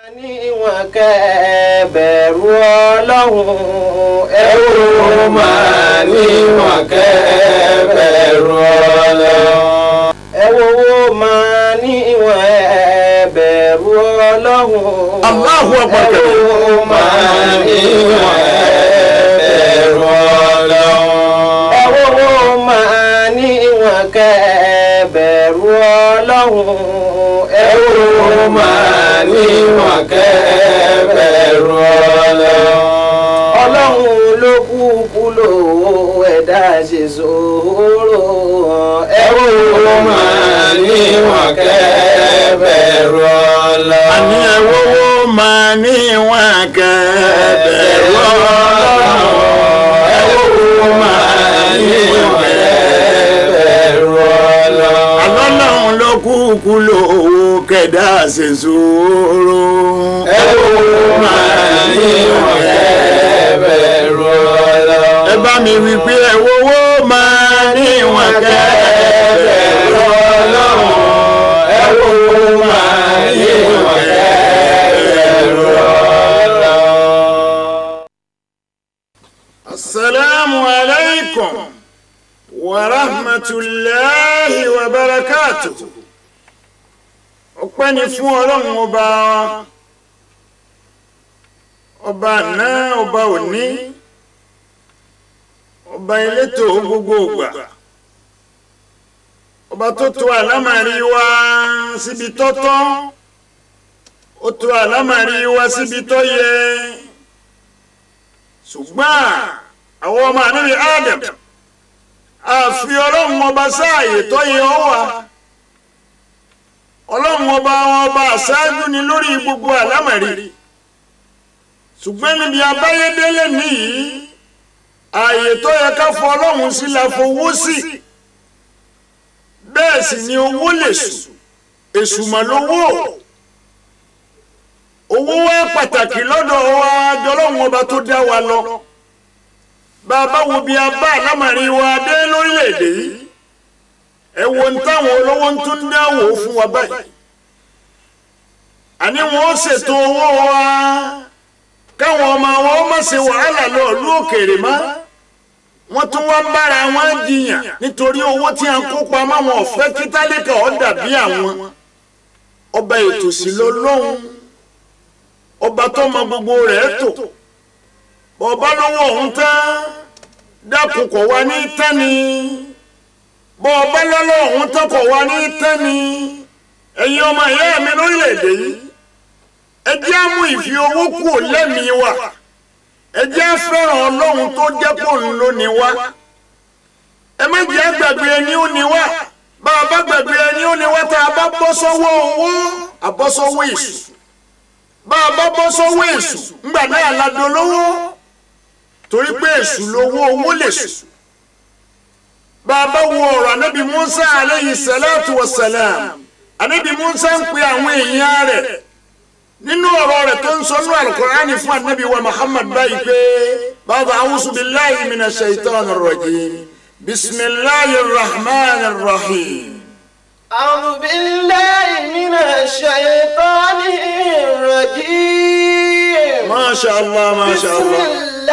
níwọ̀n kẹ́ bẹ̀rù ọlọ́run ẹ ó máa níwọ̀n kẹ́ bẹ̀rù ọlọ́run. ẹ wo wo máa níwọ̀n ẹ bẹ̀rù ọlọ́run. Allahu Akbar ẹ wo máa níwọ̀n ẹ bẹ̀rù ọlọ́run. ẹ wo wo máa níwọ̀n kẹ́ bẹ̀rù ọlọ́run. ẹ wo máa níwọ̀n kẹ́ bẹ̀rù ọlọ́run. ọlọ́run ló kúkú lò ó ẹ̀dá ṣe sòrò. ẹ wo máa níwọ̀n kẹ́ bẹ̀rù ọlọ́run. àní ẹ̀wọ́wọ́ máa ní ìwọ̀n kẹ́ẹ̀bẹ̀rù ọlọ́run ẹ̀wọ́wọ́ máa ní ìwọ̀n bẹ̀rù ọlọ́run. alọ́lọ́run ló kúkú lówó kẹ̀dá ṣe sòrò. ẹ wo máa níwọ̀n kẹ́ bẹ̀rù ọlọ́run. ẹ bá mi wí pé ẹ̀wọ́wọ́ máa ní ìwọ̀n kẹ́ẹ̀bẹ̀rù ọlọ́run ẹ̀wọ́wọ́ máa ní ìwọ̀n kẹ́ẹ̀bẹ̀rù ọlọ́run. السلام عليكم ورحمة الله وبركاته ọpẹ́ ni fún ọlọ́run ọba wa ọba àná ọba òní ọba elétò gbogbo ògbà ọba tó tò àlámàrí wa síbi tọ́tọ́ ó tò àlámàrí wa síbi tó yẹ ṣùgbọ́n àwọn ọmọ ànábì Adam àfi ọlọ́run ọba sáàyè tó yẹ ọ́ wà ọlọ́run ọba wọn ọba àṣáájú ni lórí gbogbo àlámọ̀rí ṣùgbọ́n níbi abáyédélé nìyí ààyè tó yẹ ká fọ ọlọ́run sí la fowó sí bẹ́ẹ̀ sì ni owó lè sùn èṣù mà lówó owó wá pàtàkì lọ́dọ̀ wa jọlọ́run ọba tó dá wa lọ bá a bá wo bí a bá àlámọ̀rí wa dé lórílẹ̀‐èdè yìí ẹ wo ń táwọn olówó ń tún dáwò fún wa báyìí àní wọn ó ṣètò owó wa káwọn ọmọ wọn ó má ṣe wàhálà lọ ìlú òkèèrè mọ́ wọ́n tún wá ń bára wọn jiyàn nítorí owó tí a ń kó pamọ́ wọn ò fẹ́ kí tálíkà ó dàbí àwọn ọba ètò sí lọ lọ́hùn ọba tó mọ gbogbo rẹ̀ tò ọba lọ́wọ́ ọ̀hún tán dákun kọ̀ wá ní tẹ́ni bọ́ ọba lọ́lọ́ ọ̀hún tán kọ̀ wá ní tẹ́ni ẹ̀yin ọmọ ìyá mi lórílẹ̀‐èdè yìí ẹ jẹ́ á mú ìfi owó kù lẹ́mìí wa ẹ jẹ́ á fẹ́ràn ọlọ́run tó jẹ́ kó ń lò ní wa ẹ má jẹ́ àgbàgbé ẹni ó ní wa bá a bá gbàgbé ẹni ó ní wa tá a bá bọ́ sọ́wọ́ owó àbọ́ sọ́wọ́ èṣù bá a bá bọ́ sọ́wọ́ èṣù ńgbà náà ládùn lówó torí pé èṣù lówó owó lè sùn bá a bá wo ọ̀rọ̀ anábì Musa aleyhi salatu wa salam anábì Musa ń pe àwọn èèyàn rẹ̀ nínú ọ̀rọ̀ rẹ̀ tó ń sọ ní alukur'ani fún anábì wa Muhammad báyìí pé bàbá awusu billahi mina shaitan rajim bisimilahi rahman rahim. أعوذ بالله من الشيطان الرجيم masha allah masha بسم allah.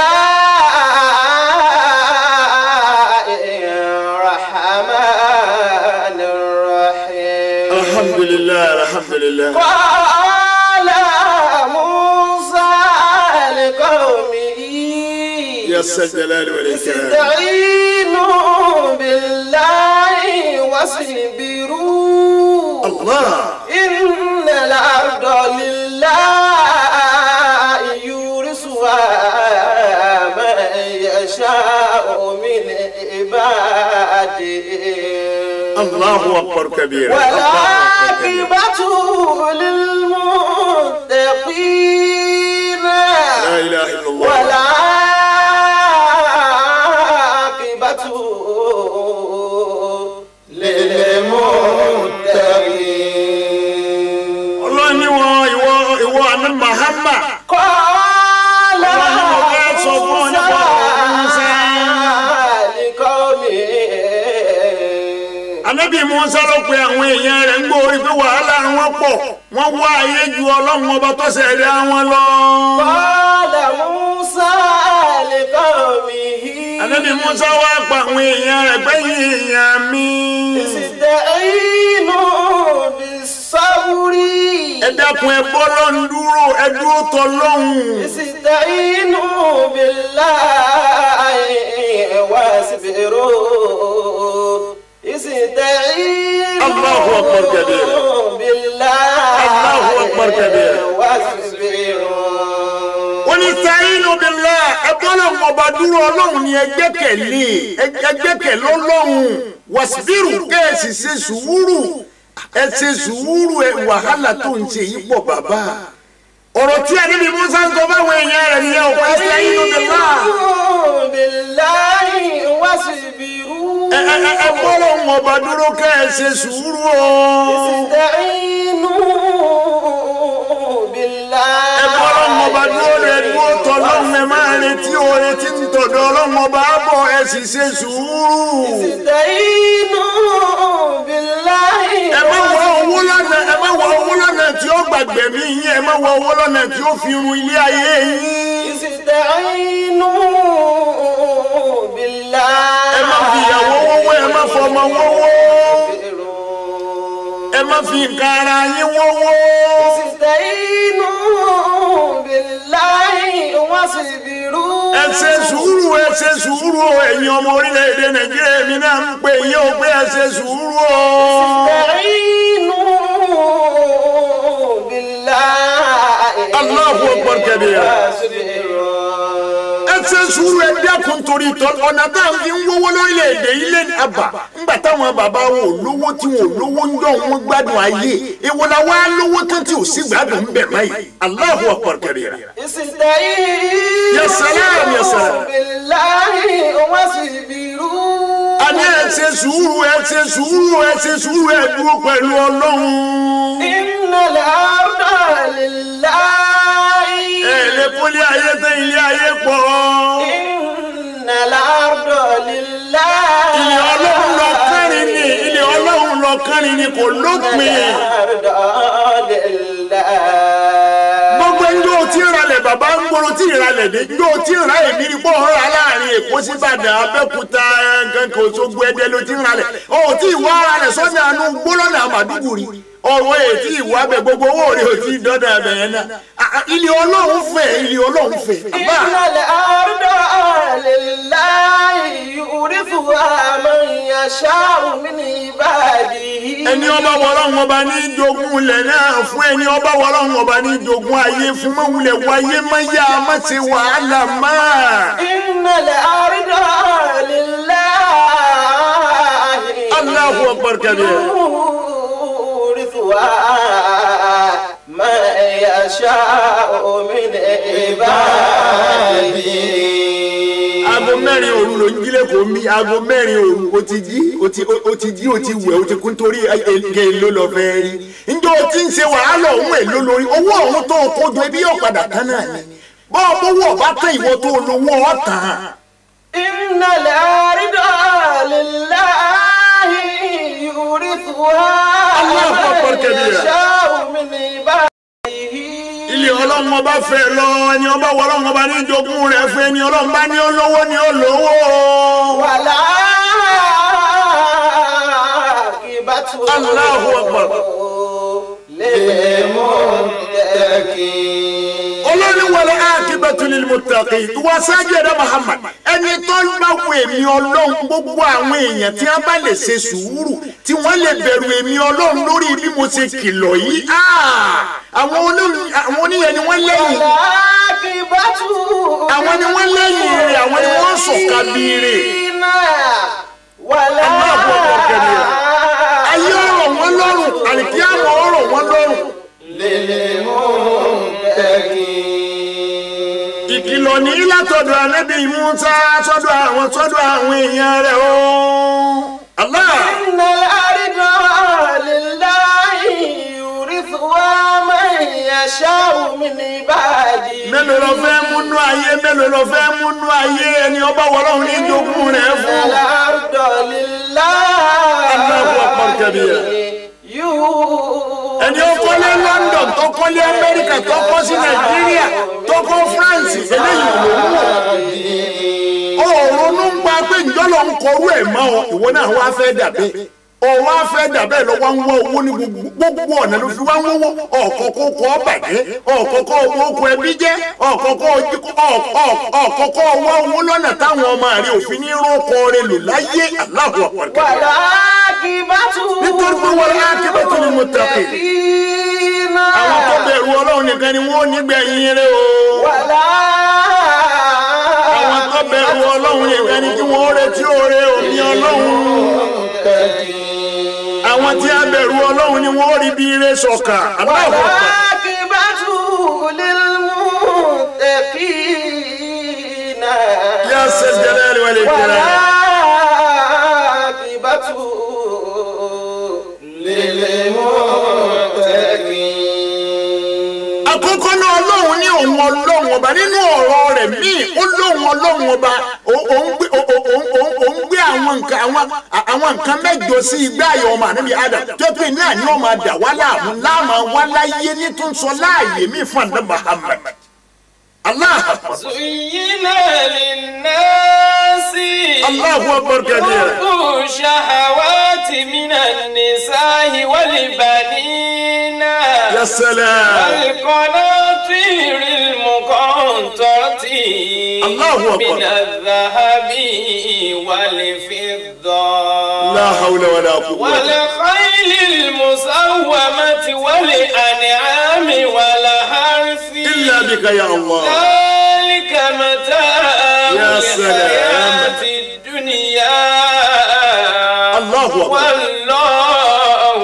الله الرحمن الرحيم alhamdulilah alhamdulilah. قال موسى لقومه يا الجلال والإكرام استعينوا بالله واصبروا الله إن الأرض لله يورثها من يشاء من عباده الله أكبر كبيرا والعاقبة للمتقين لا إله إلا الله والعاقبة للمتقين ọlọ́run ní wọn ìwọ ìwọ àná mahama قال Ọlọ́run mo fẹ́ sọ fún ọ nípa ọ̀rọ̀ Musa. لقومه anabi Musa ló pe àwọn èèyàn rẹ̀ ń gbórí pé wàhálà wọn pọ̀ wọ́n wá ayé ju ọlọ́run ọba tó ṣẹ̀dá wọn lọ. قال موسى لقومه Ànábì Musa wá pa àwọn èèyàn rẹ̀ pé èèyàn mi. استعينوا بالصبر ẹ dákun ẹ bọ́ lọ́n dúró ẹ dúró tọ́ lọ́hùn. استعينوا بالله واصبروا استعينوا الله أكبر كبيرا. بالله الله أكبر كبيرا. واصبروا wọ́n ní sáyínú bílá ẹgbẹ́ ọlọ́run ọba dúró ọlọ́run ni ẹgbẹ́kẹ̀lé ẹgbẹ́kẹ̀lé ọlọ́run wàsíbírù kẹ́ẹ̀sì ṣe sùúrù ẹ ṣe sùúrù ẹ wàhálà tó ń ṣe yìí pọ̀ bàbá ọ̀rọ̀ tí Ànábì Mùsá ń sọ fáwọn èèyàn rẹ̀ nìyẹn ò pé sáyínú bílá بالله واصبروا ẹ ẹ ẹ ẹgbẹ́ ọlọ́run ọba dúró kẹ́ẹ̀sì sùúrù o استعينوا بالله ẹgbẹ́ ọlọ́run ọba dúró rẹ̀ dúró tọ́ lọ́run ẹ máa retí oore tí ń tọ̀dọ̀ ọlọ́run ọba bọ̀ ẹ sì ṣe sùúrù. استعينوا بالله ẹ má wọ owó lọ́nà ẹ má wọ owó lọ́nà tí ó gbàgbẹ́ mi yín ẹ má wọ owó lọ́nà tí ó fi run ilé ayé yín. استعينوا بالله ẹ má fi ìyàwó wọ́wọ́ ẹ má fọmọ wọ́wọ́ ẹ má fi nǹkan ara yín wọ́wọ́. استعينوا بالله واصبروا ẹ ṣe sùúrù ẹ ṣe sùúrù o ẹ̀yin ọmọ orílẹ̀-èdè nàìjíríà èmi náà ń pè yín o pé ẹ ṣe sùúrù o. استعينوا بالله الله أكبر كبيرا. واصبروا ẹ ṣe sùúrù ẹ dákun torí ìtọ́ ọ̀nà tá à ń fi ń wọ́wọ́ lórílẹ̀‐èdè ilé ní àbá ńgbà táwọn bàbá wọn ò lówó tí wọn ò lówó ń dọ̀ wọn gbádùn ayé èwo la wá lówó tán tí ò sí gbádùn ń bẹ̀ báyìí Allahu Akbar kabira. استعينوا يا سلام، يا سلام. بالله واصبروا a ní ẹ ṣe sùúrù ẹ ṣe sùúrù ẹ ṣe sùúrù ẹ dúró pẹ̀lú ọlọ́run. إن الأرض لله ẹ lè pọ́lí ayé tán ilé ayé pọ̀. إن الأرض لله ilé ọlọ́run lọ kárin ni ilé ọlọ́run lọ kárin ni kò lópin. الأرض لله gbogbo ẹjọ́ tí ń ralẹ̀ bàbá ń gbọ́rọ̀ tí ń ralẹ̀ dé ẹjọ́ tí ń ra èmi ni bọ́ ọ̀rọ̀ láàrin èkó sí ìbàdàn abẹ́òkúta kankan òṣogbo ẹdẹ ló ti ń ralẹ̀ ọ̀ tí ìwà ralẹ̀ sọ́jà àánú gbólọ́nà àmàdúgbò rí ọ̀rọ̀ ètí ìwà bẹ̀ gbogbo owó rẹ̀ ò tí ì dọ́dọ̀ ẹ̀bẹ̀ yẹn náà Ah, ah, ilé ọlọ́run fẹ̀ ilé ọlọ́run fẹ̀ àbá إن الأرض لله يورثها من يشاء من عباده ẹni ọba wọlọ́run ọba ní jogún ilẹ̀ náà fún ẹni ọba wọlọ́run ọba ní jogún ayé fún mọ́wulẹ̀ wáyé mọ́yá má ṣe wàhálà máa. إن الأرض لله Allahu Akbar kabir. يورثها من يشاء من عباده aago mẹ́rin òru ló ń jílẹ̀ kó mi aago mẹ́rin òru o ti jí o ti o ti jí o ti wẹ̀ o ti kún torí ege ló lọ fẹ́ rí njẹ́ o ti ń ṣe wàhálà òun èlò lórí owó ọ̀hún tó o kó jọ ibi yóò padà tán náà ni bọ́ọ̀ bówó ọ̀bá tán ìwọ tó o lówó ọ̀tàn. إن الأرض لله يورثها الله أكبر من كبيرا. يشاء من عباده ilé ọlọ́run ọba fẹ́ lọ ẹni ọba wọ ọlọ́run ọba ní jogún rẹ̀ fún ẹni ọlọ́run bá ní olówó ní olówó. ولا عاقبة الله أكبر. للمتقين olórí wọlé akíbẹ̀tù lil muttaqin ìwọ sáájú ẹ̀dá Muhammad ẹni tó ń bá wo èmi ọlọ́run gbogbo àwọn èèyàn tí wọ́n bá lè ṣe sùúrù tí wọ́n lè bẹ̀rù èmi ọlọ́run lórí bí mo ṣe kìlọ̀ yìí ah, àwọn olórí- àwọn oníyẹn ni wọ́n lẹ́yìn والعاقبة àwọn ni wọ́n lẹ́yìn rẹ̀ àwọn ni wọ́n sọ̀ka bíire ولا الله أكبر كبيرا. ayé ọ̀rọ̀ wọn lọ́rùn àlìkíyàmọ̀ ọ̀rọ̀ wọn lọ́rùn للمتقين ìkìlọ̀ ní látọ̀dọ̀ ànábì Mùsá sọ́dọ̀ àwọn sọ́dọ̀ àwọn èèyàn rẹ̀ o. Allah. إن الأرض لله يورثها من يشاء من عباده mélòó lọ fẹ́ múnú ayé mélòó lọ fẹ́ múnú ayé ẹni ọba wọlọ́run ní jogún rẹ̀ fún. الأرض لله الله أكبر كبيرا. يؤتي ẹni ó kọ́lé London tó kọ́lé Amẹ́ríkà tó kọ́ sí Nàìjíríà tó kọ́ France eléyìí ló ń wò. ó ronú ń gba pé njọ́lọ̀ ń kọrú ẹ̀ mọ́ ọ ìwọ náà wá fẹ́ dàbẹ́ ọ wá fẹ́ dàbẹ́ lọ wá ń wá owó ní gbogbo gbogbo ọ̀nà ló fi wá ń wọ́wọ́ ọ̀kọ̀ọ̀kọ̀ kọ́ bàjẹ́ ọ̀kọ̀ọ̀kọ̀ owó oko ẹbí jẹ́ ọ̀kọ̀ọ̀kọ̀ ọ̀kọ̀ọ̀kọ̀ wá owó lọ́nà táwọn ọmọ rẹ̀ òfin ní rókọ rẹ̀ lò láyé Allahu Akbar. والعاقبة nítorí pé wọ́n á kébé tó ní mo tàpé للمتقين àwọn tó bẹ̀rù ọlọ́run nìkan ni wọ́n nígbẹ̀yìn rẹ̀ o ولا àwọn tó bẹ̀rù ọlọ́run nìkan ni kí wọ́n retí oore òní ọlọ́run àwọn tí a bẹ̀rù ọlọ́run ni wọ́n rí bí ire sọ̀kà Allahu Akbar. والعاقبة للمتقين يا ذا الجلال والإكرام والعاقبة للمتقين àkọ́kọ́ náà ọlọ́run ní òun ọlọ́run ọba nínú ọ̀rọ̀ rẹ̀ míì ó lóun ọlọ́run ọba ó- òun gbé ó- ó- ó- ó- òun gbé àwọn nǹkan àwọn àwọn nǹkan mẹ́jọ sí igbá ayọ̀ ọmọ ànábì Adam tó pé náà ni wọ́n máa dà wá láàmú láàmú wá láyé ní tó ń sọ láàyè mí fún àná Muhammad Allah زين للناس Allahu Akbar kabira حب الشهوات من النساء والبنين ya salam والقناطير المقنطرة الله أكبر. من الذهب والفضة la hawla wala quwwata والخيل المسومة والأنعام والحرث illa bika ya Allah ذلك متاع يا سلام. الحياة الدنيا الله أكبر. والله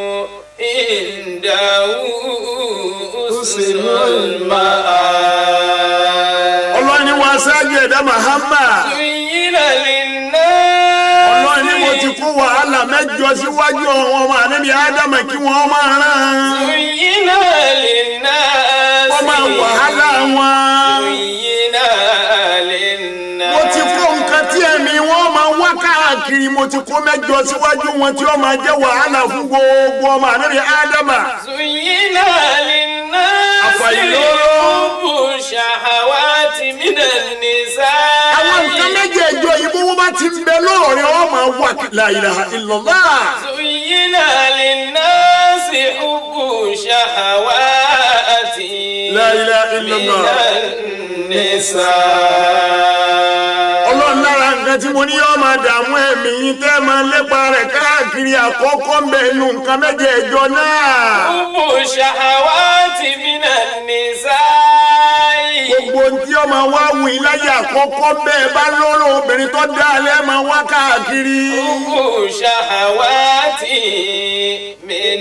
عنده حسن المآب ọlọ́run ni wọ́n aṣáájú ẹ̀dá Muhammad زين للناس ọlọ́run ni mo ti kó wàhálà mẹ́jọ síwájú àwọn ọmọ ànábì Ádámà kí wọ́n máa rán زين للناس wọ́n máa wàhálà wọn. زين للناس mo ti kó nǹkan tí ẹ̀mí wọn máa wá káàkiri mo ti kó mẹ́jọ síwájú wọn tí wọ́n máa jẹ́ wàhálà fún gbogbo ọmọ ànábì Ádámà. زين للناس أفيلورو. حب الشهوات من النساء àwọn nǹkan méjèèjọ yìí bó wọ́n bá ti ń bẹ lọ́rọ̀ ni wọ́n máa wà la ilaha illallah. زين للناس حب الشهوات لا إله إلا من الله. النساء ọlọ́run lára nǹkan tí mo ní yọ́ máa dààmú ẹ̀mí yín tẹ́ máa lépa rẹ̀ káàkiri àkọ́kọ́ ń bẹ inú nǹkan méjèèjọ náà. حب الشهوات من النساء gbogbo tí ó máa wá wù yín láyé àkọ́kọ́ bẹ́ẹ̀ bá lọ́rọ̀ obìnrin tó dá alẹ́ máa wá káàkiri. حب الشهوات من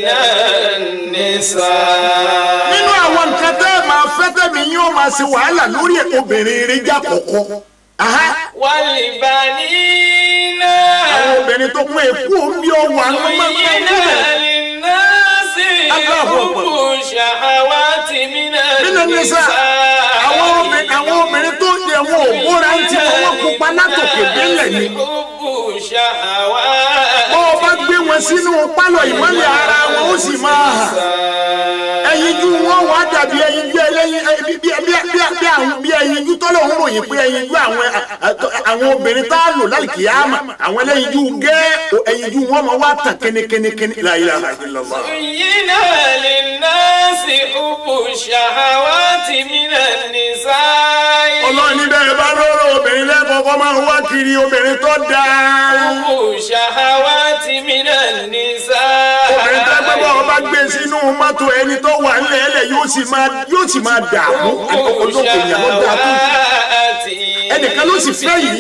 النساء nínú àwọn nǹkan tẹ́ ẹ máa fẹ́ tẹ̀mí yín ó máa ṣe wàhálà lórí obìnrin eré jà kọ̀kọ́. Aha, والبنين àwọn obìnrin tó kún èkú omi ọwọ́ àwọn máa ń زين bá للناس الله حب أكبر. الشهوات من nínú nísà àwọn obìnrin àwọn obìnrin tó ń jẹ wọn ò bóra ń tí wọn pupa látòkè délẹ̀ ni. حب الشهوات bó o bá gbé wọn sínú pálọ̀ ìmọ́lẹ̀ ara wọn ó sì máa hàn. ẹyinjú wọn wà dàbí ẹyinjú ẹlẹ́yin ẹ, bí bí bí bí bí àwọn bí ẹyinjú tọ́lọ̀ ń ròyìn pé ẹyinjú àwọn ẹ, ẹ, àwọn obìnrin tá a lò láìkí àmà àwọn ẹlẹ́yinjú gẹ́ ẹyinjú wọn máa wá tàn kẹ́nẹ́kẹ́nẹ́kẹ́nẹ́ la ilaha illallah. زين للناس حب الشهوات من النساء ọlọ́run níbẹ̀ ẹ bá lọ́rọ̀ obìnrin lẹ́kọ̀ọ́kọ́ máa ń wá kiri obìnrin tó dáa. حب الشهوات من النساء obìnrin tó gbé bọ́ ọba gbé sínú mọ́tò ẹni tó wà nílẹ̀ ẹlẹ̀ yóò sì máa yóò sì máa dààmú olóko ìyàwó dáa tó. ẹnìkan ló sì fẹ́ yìí.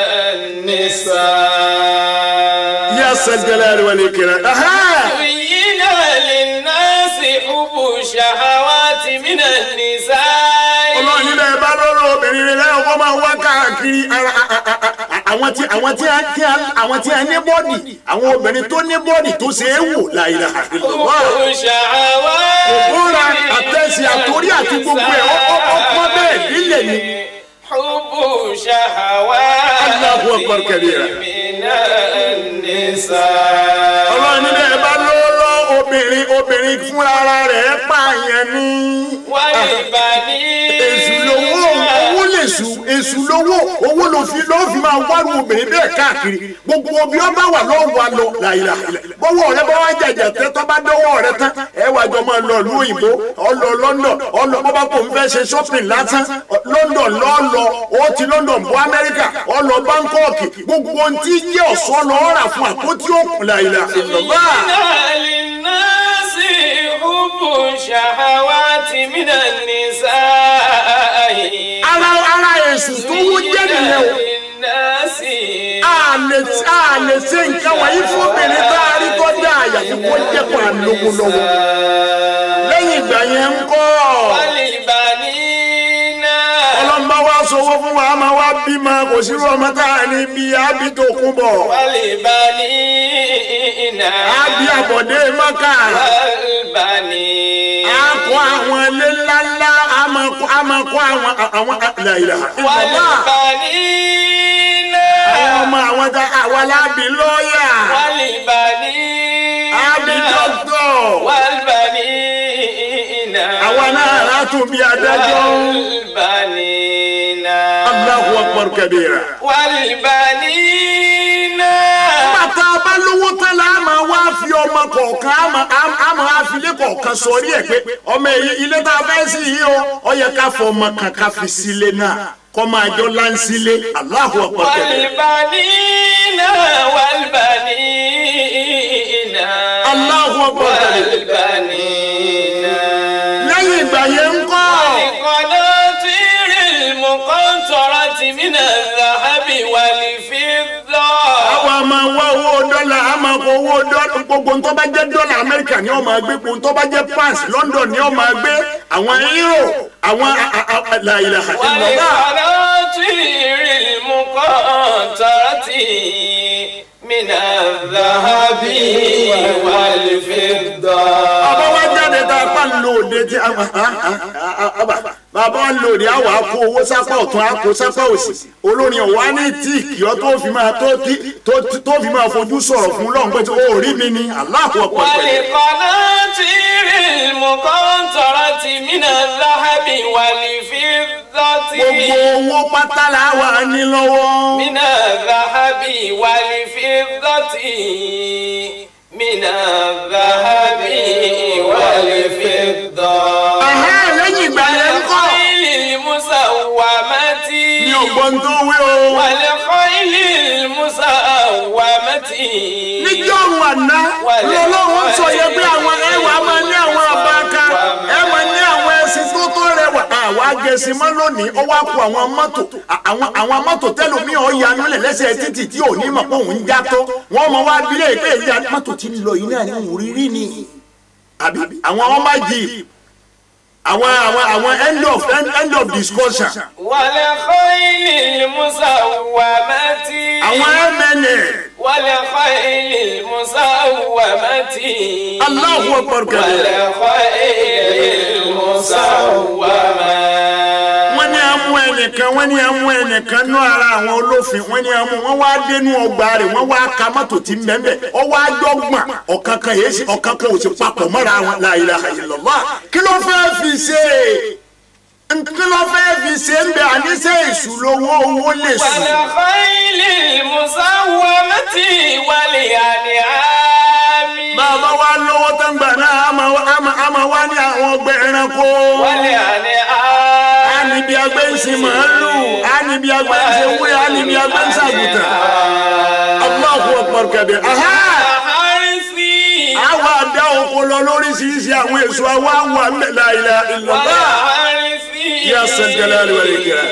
النساء yá sẹ́jẹ̀lẹ̀ rẹ̀ wọlé kẹrẹ. زين للناس حب الشهوات من النساء ọlọ́run níbẹ̀ ẹ bá lọ́rọ̀ obìnrin rẹ̀ lẹ́kọ̀ọ́kọ́ máa wá káàkiri ara- a- a- a- a- àwọn tí àwọn tí a- tí a- àwọn tí a ní bọ́ọ̀dì àwọn obìnrin tó ní bọ́ọ̀dì tó ṣe é wò la ilaha illallah. حب الشهوات òkúra من àtẹ̀sí àti gbogbo ẹ̀ ọkọ̀ bẹ́ẹ̀ nílẹ̀ ni. حب شهوات Allahu Akbar kabira. من النساء ọlọ́run níbẹ̀ ẹ bá lówó lọ obìnrin obìnrin fúnra ara rẹ̀ pààyàn ní. والبنين èṣù lówó owó lè sùn èṣù lówó owó ló fi lọ́ọ́ fi máa wárú obìnrin bẹ́ẹ̀ káàkiri gbogbo obi ọba wà lọ́wọ́ wa lọ làyìlà bọ́wọ́ rẹ bá wá jàjà tẹ tọ́ bá dọ́wọ́ rẹ tán ẹ wá jọ máa lọ ìlú òyìnbó ọlọ London ọlọ bọ́bá kò ń fẹ́ ṣe shopping lásán London lọ́ọ̀lọ́ ó ti London bọ́ Amẹ́ríkà ọlọ Bangkok gbogbo ohun tí yẹ ọ̀ṣọ́ lọ́ọ́ rà fún àpótí òkun làyìlà ìlọ́gbà. زين للناس حب شهوات من النساء ara ara èṣù tó wó jẹ́ nìyẹn o. للناس a lè a lè ṣe nǹkan wọ̀nyí fún obìnrin tá a rí tó dá àyàfi kó jẹ́ kó a lówó lọ́wọ́. lẹ́yìn ìgbà yẹn ń kọ́ والبنين ọlọ́mọ wa sọ̀wọ́ fún wa a máa wá bímọ kò sí ọmọ tá a ní bí ábí tó kún bọ̀ والبنين ábí àbọ̀dé mọ́kà والبنين á kọ́ àwọn ilé ńláńlá á máa kọ́ á máa kọ́ àwọn àwọn àlàyé ìbàbá والبنين àwọn ọmọ àwọn tá àwa lábí lọ́ọ̀yà والبنين ábí dọ́kítọ̀ والبنين àwa náà látún bí adájọ́. والبنين Allahu akbar kabira. والبنين bàtà bá lówó tán la á máa wá fi ọmọ kọ̀ọ̀kan á máa- á máa fi ilé kọ̀ọ̀kan sọrí ẹ̀ pé ọmọ èyí ilé tá a fẹ́ sí yìí o ó yẹ ká fọ ọmọ kan ká fi sílé náà kọ́ máa jọ láńsílé Allahu akbar kabira. والبنين والبنين Allahu akbar kabira. والبنين lẹ́yìn ìgbà yẹn ń kọ́ والقناطير المقنطرة من الذهب والفضة àwọn a máa wá owó dọ́là a máa kó owó dọ́là gbogbo ntọ́ bá jẹ́ dọ́là Amẹ́ríkà ni ó máa gbé gbogbo ntọ́ bá jẹ́ pounds London ni ó máa gbé àwọn euro àwọn a- a- a- la ilaha illallah. والقناطير المقنطرة من الذهب والفضة bàbá wa jáde tá a pa ń lo òde tí a bàbá wa ń lo òde a wà á kó owó sápá ọ̀tún a kó sápá òsì olórin ọ̀wá ní tíìkì ọ́ tó fi máa tó tí- tó- tó fi máa fojú sọ̀rọ̀ fún lọ́hùn pé ó rí mi ni Allahu Akbar pẹ̀lú. والقناطير المقنطرة من الذهب والفضة gbogbo owó pátá la wà ní lọ́wọ́. من الذهب والفضة من الذهب والفضة Ẹ̀hẹ́, lẹ́yìn ìgbà yẹn ń kọ́. والخيل المسومة mi ò gbọ́n tó wí o. والخيل المسومة níjọ́ òun àná lọ́lọ́run sọ yẹ pé àwọn ẹwà máa ní àwọn abaka ẹ máa ní àwọn ẹṣin tó tó rẹwà. àwa gẹ̀ẹ́sì mọ́ lónìí ó wá kó àwọn mọ́tò àwọn àwọn mọ́tò tẹ́lómi ọ̀ yanu lẹ̀ lẹ́sẹ̀ títì tí ò ní mọ̀ pé òun já tó wọ́n mọ̀ wá bílẹ̀ pé ìyá mọ́tò ti lọ yìí náà ní òrírí ni. àbí àwọn ọmọ jeep àwọn àwọn àwọn end of end, end of discussion والخيل المسومة àwọn mna والخيل المسومة Allahu Akbar kabira. والخيل المسومة wọ́n ní amú ẹnìkan wọ́n ní amú ẹnìkan ní ara àwọn olófin wọ́n ní amú wọ́n wá dénú ọgbà rẹ̀ wọ́n wá ka mọ́tò tí ń bẹ́ẹ̀ bẹ́ẹ̀ ọ wá dọ́gbọ̀n ọ̀kan kan yéé sí ọ̀kan kan ò sì papọ̀ mọ́ra wọn la ilaha illallah kí ló fẹ́ fi ṣe kí ló fẹ́ fi ṣe ń bẹ àníṣe ìṣúlówó owó lè sùn. والخيل المسومة والأنعام bàbá wa lówó tán gbà náà àmà àmà àmà wá ní àwọn ọgbẹ́ ẹranko. والأنعام a ní bí agbẹ́ ń sin màálù a ní bí agbẹ́ ń sin wúyà a ní bí agbẹ́ ń sàgùtàn. Allahu akbar kabir. Aha! حرثي àwa àdá oko lọ lóríṣiríṣi àwọn èso àwa wà la ilaha illallah. والحرث يا ذا الجلال والإكرام.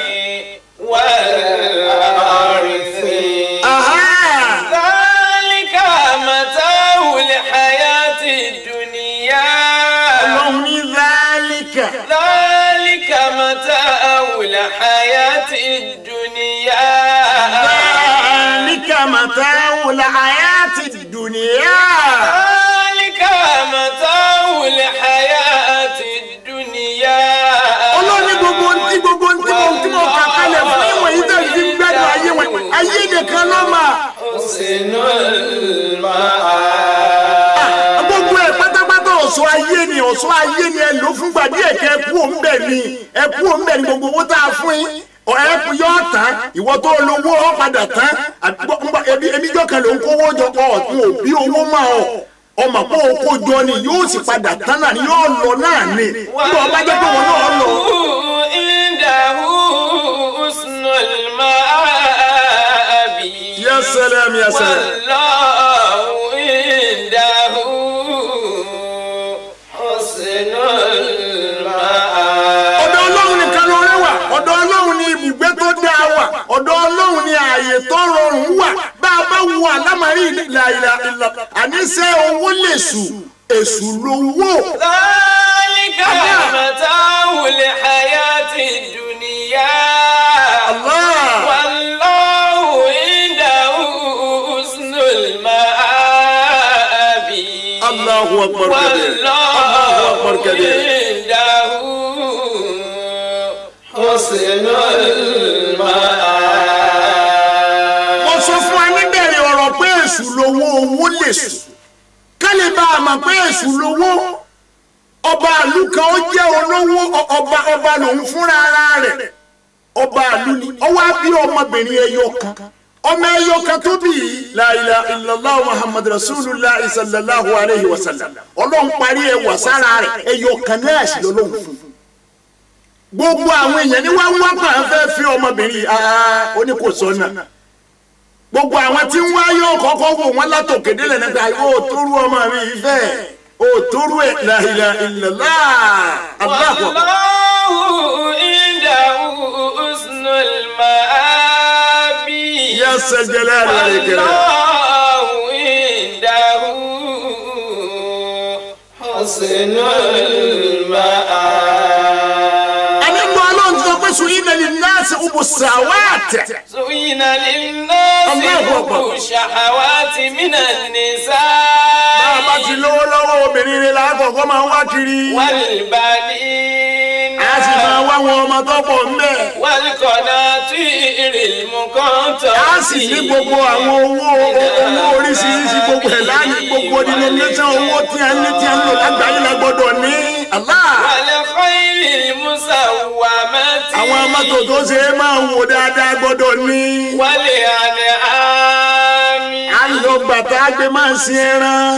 والحرث Aha! ذلك متاع الحياة الدنيا Ọlọ́run ní zálíkà. ذلك متاع الحياة الدنيا Zálíkà mata'ul hayati dunya. ذلك متاع الحياة الدنيا nìkan ló mà. Husnul Ma'ab. gbogbo ẹ pátápátá ọ̀ṣọ́ ayé ni ọ̀ṣọ́ ayé ni ẹ lò fúngbà díẹ̀ kẹ́ ẹ kú òǹbẹ̀ ni ẹ kú òǹbẹ̀ ni gbogbo owó tá a fún yín ẹ kú yọ tán ìwọ tó lówó ọ padà tán àgbọ̀- ńgbà- ebi ebi jọ kan ló ń kówó jọ ọ ọ̀tún òbí owó mà ọ ọmọ pé o kó jọ ni yóò sì padà tán náà ni yóò lọ náà ni nígbà wọn bá jẹ́ pé wọn náà lọ. عنده حسن المآب Ya salam, ya salam. والله عنده حسن المآب ọ̀dọ̀ ọlọ́run nìkan ló rẹ wà ọ̀dọ̀ ọlọ́run ni ibùgbé tó dáa wà ọ̀dọ̀ ọlọ́run ni ààyè tó rọrùn wà bá a bá wo àlámàrí ìlàìlà ìlà àníṣe owó lè sù èṣù lówó. ذلك متاع الحياة الدنيا Allah. والله عنده حسن المآب Allahu akbar kabir. والله Allahu akbar kabir. عنده حسن المآب mo sọ fún ẹ níbẹ̀rẹ̀ ọ̀rọ̀ pé èṣù lówó owó lè sù kálí bá a mọ̀ pé èṣù lówó ọba àlù kan ó jẹ́ olówó ọ- ọba ọba lòun fúnra ara rẹ̀ ọba àlù ni ọwọ́ á bí ọmọbìnrin ẹyọ kan ọmọ ẹyọ kan tó bí yìí la ilaha illallah muhammad rasulullah sallallahu alayhi wa sallam ọlọ́run parí ẹ wà sára rẹ̀ ẹyọ kan náà sì lọ́lọ́run fún un gbogbo àwọn èèyàn ní wọ́n wá pa fẹ́ fi ọmọbìnrin yìí ah ó ní kò sọ́nà gbogbo àwọn tí ń wá yóò kọ́kọ́ wò wọ́n látòkè délẹ̀ nígbà yóò tóru ọmọ mi yìí fẹ́ ó tóru ẹ̀ la ilaha illallah Allahu akbar. والله عنده حسن المآب Ya sal jalali wal ikram. والله عنده حسن المآب ẹni gbọ́ ọlọ́run ti sọ pé sùn yìí nàlí náàsì ubu sàwáàtì. زين للناس الله أكبر. حب الشهوات من bá a bá ti النساء lówó lọ́wọ́ obìnrin rẹ̀ lákọ̀ọ́kọ́ máa ń wá kiri. والبنين a sì máa wá wọn ọmọ tó pọ̀ ń bẹ̀. والقناطير المقنطرة a sì ní gbogbo àwọn owó owó oríṣiríṣi gbogbo ẹ̀ láàyè gbogbo denomination owó tí a ní tí a ń lò lágbàáyé la gbọ́dọ̀ ní. Allah. والخيل المسومة àwọn mọ́tò tó ṣe é máa wò dáadáa gbọ́dọ̀ ní. والأنعام a lọ bàtà gbé máa ṣe ẹran.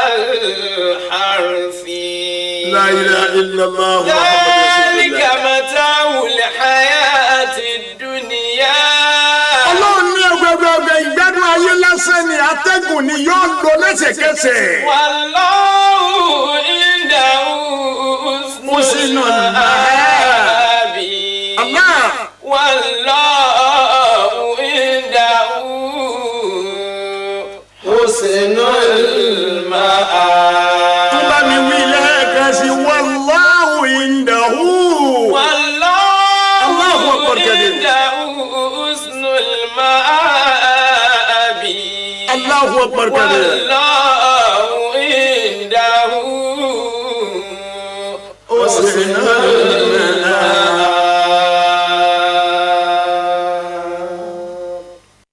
والحرث La ilaha illallah ذلك متاع الحياة الدنيا ọlọ́run ní ọgbẹ́gbẹ́gbẹ́ ìgbádùn ayé lásán ni atẹ́gùn ni yóò lọ lẹ́sẹ̀kẹsẹ̀. والله عنده حسن حسن المآب Allah. والله عنده حسن المآب tó bá mi wí lẹ́ẹ̀kan sí wallahu indahu. والله الله أكبر كبير. عنده حسن المآب Allahu akbar kabir. والله عنده حسن المآب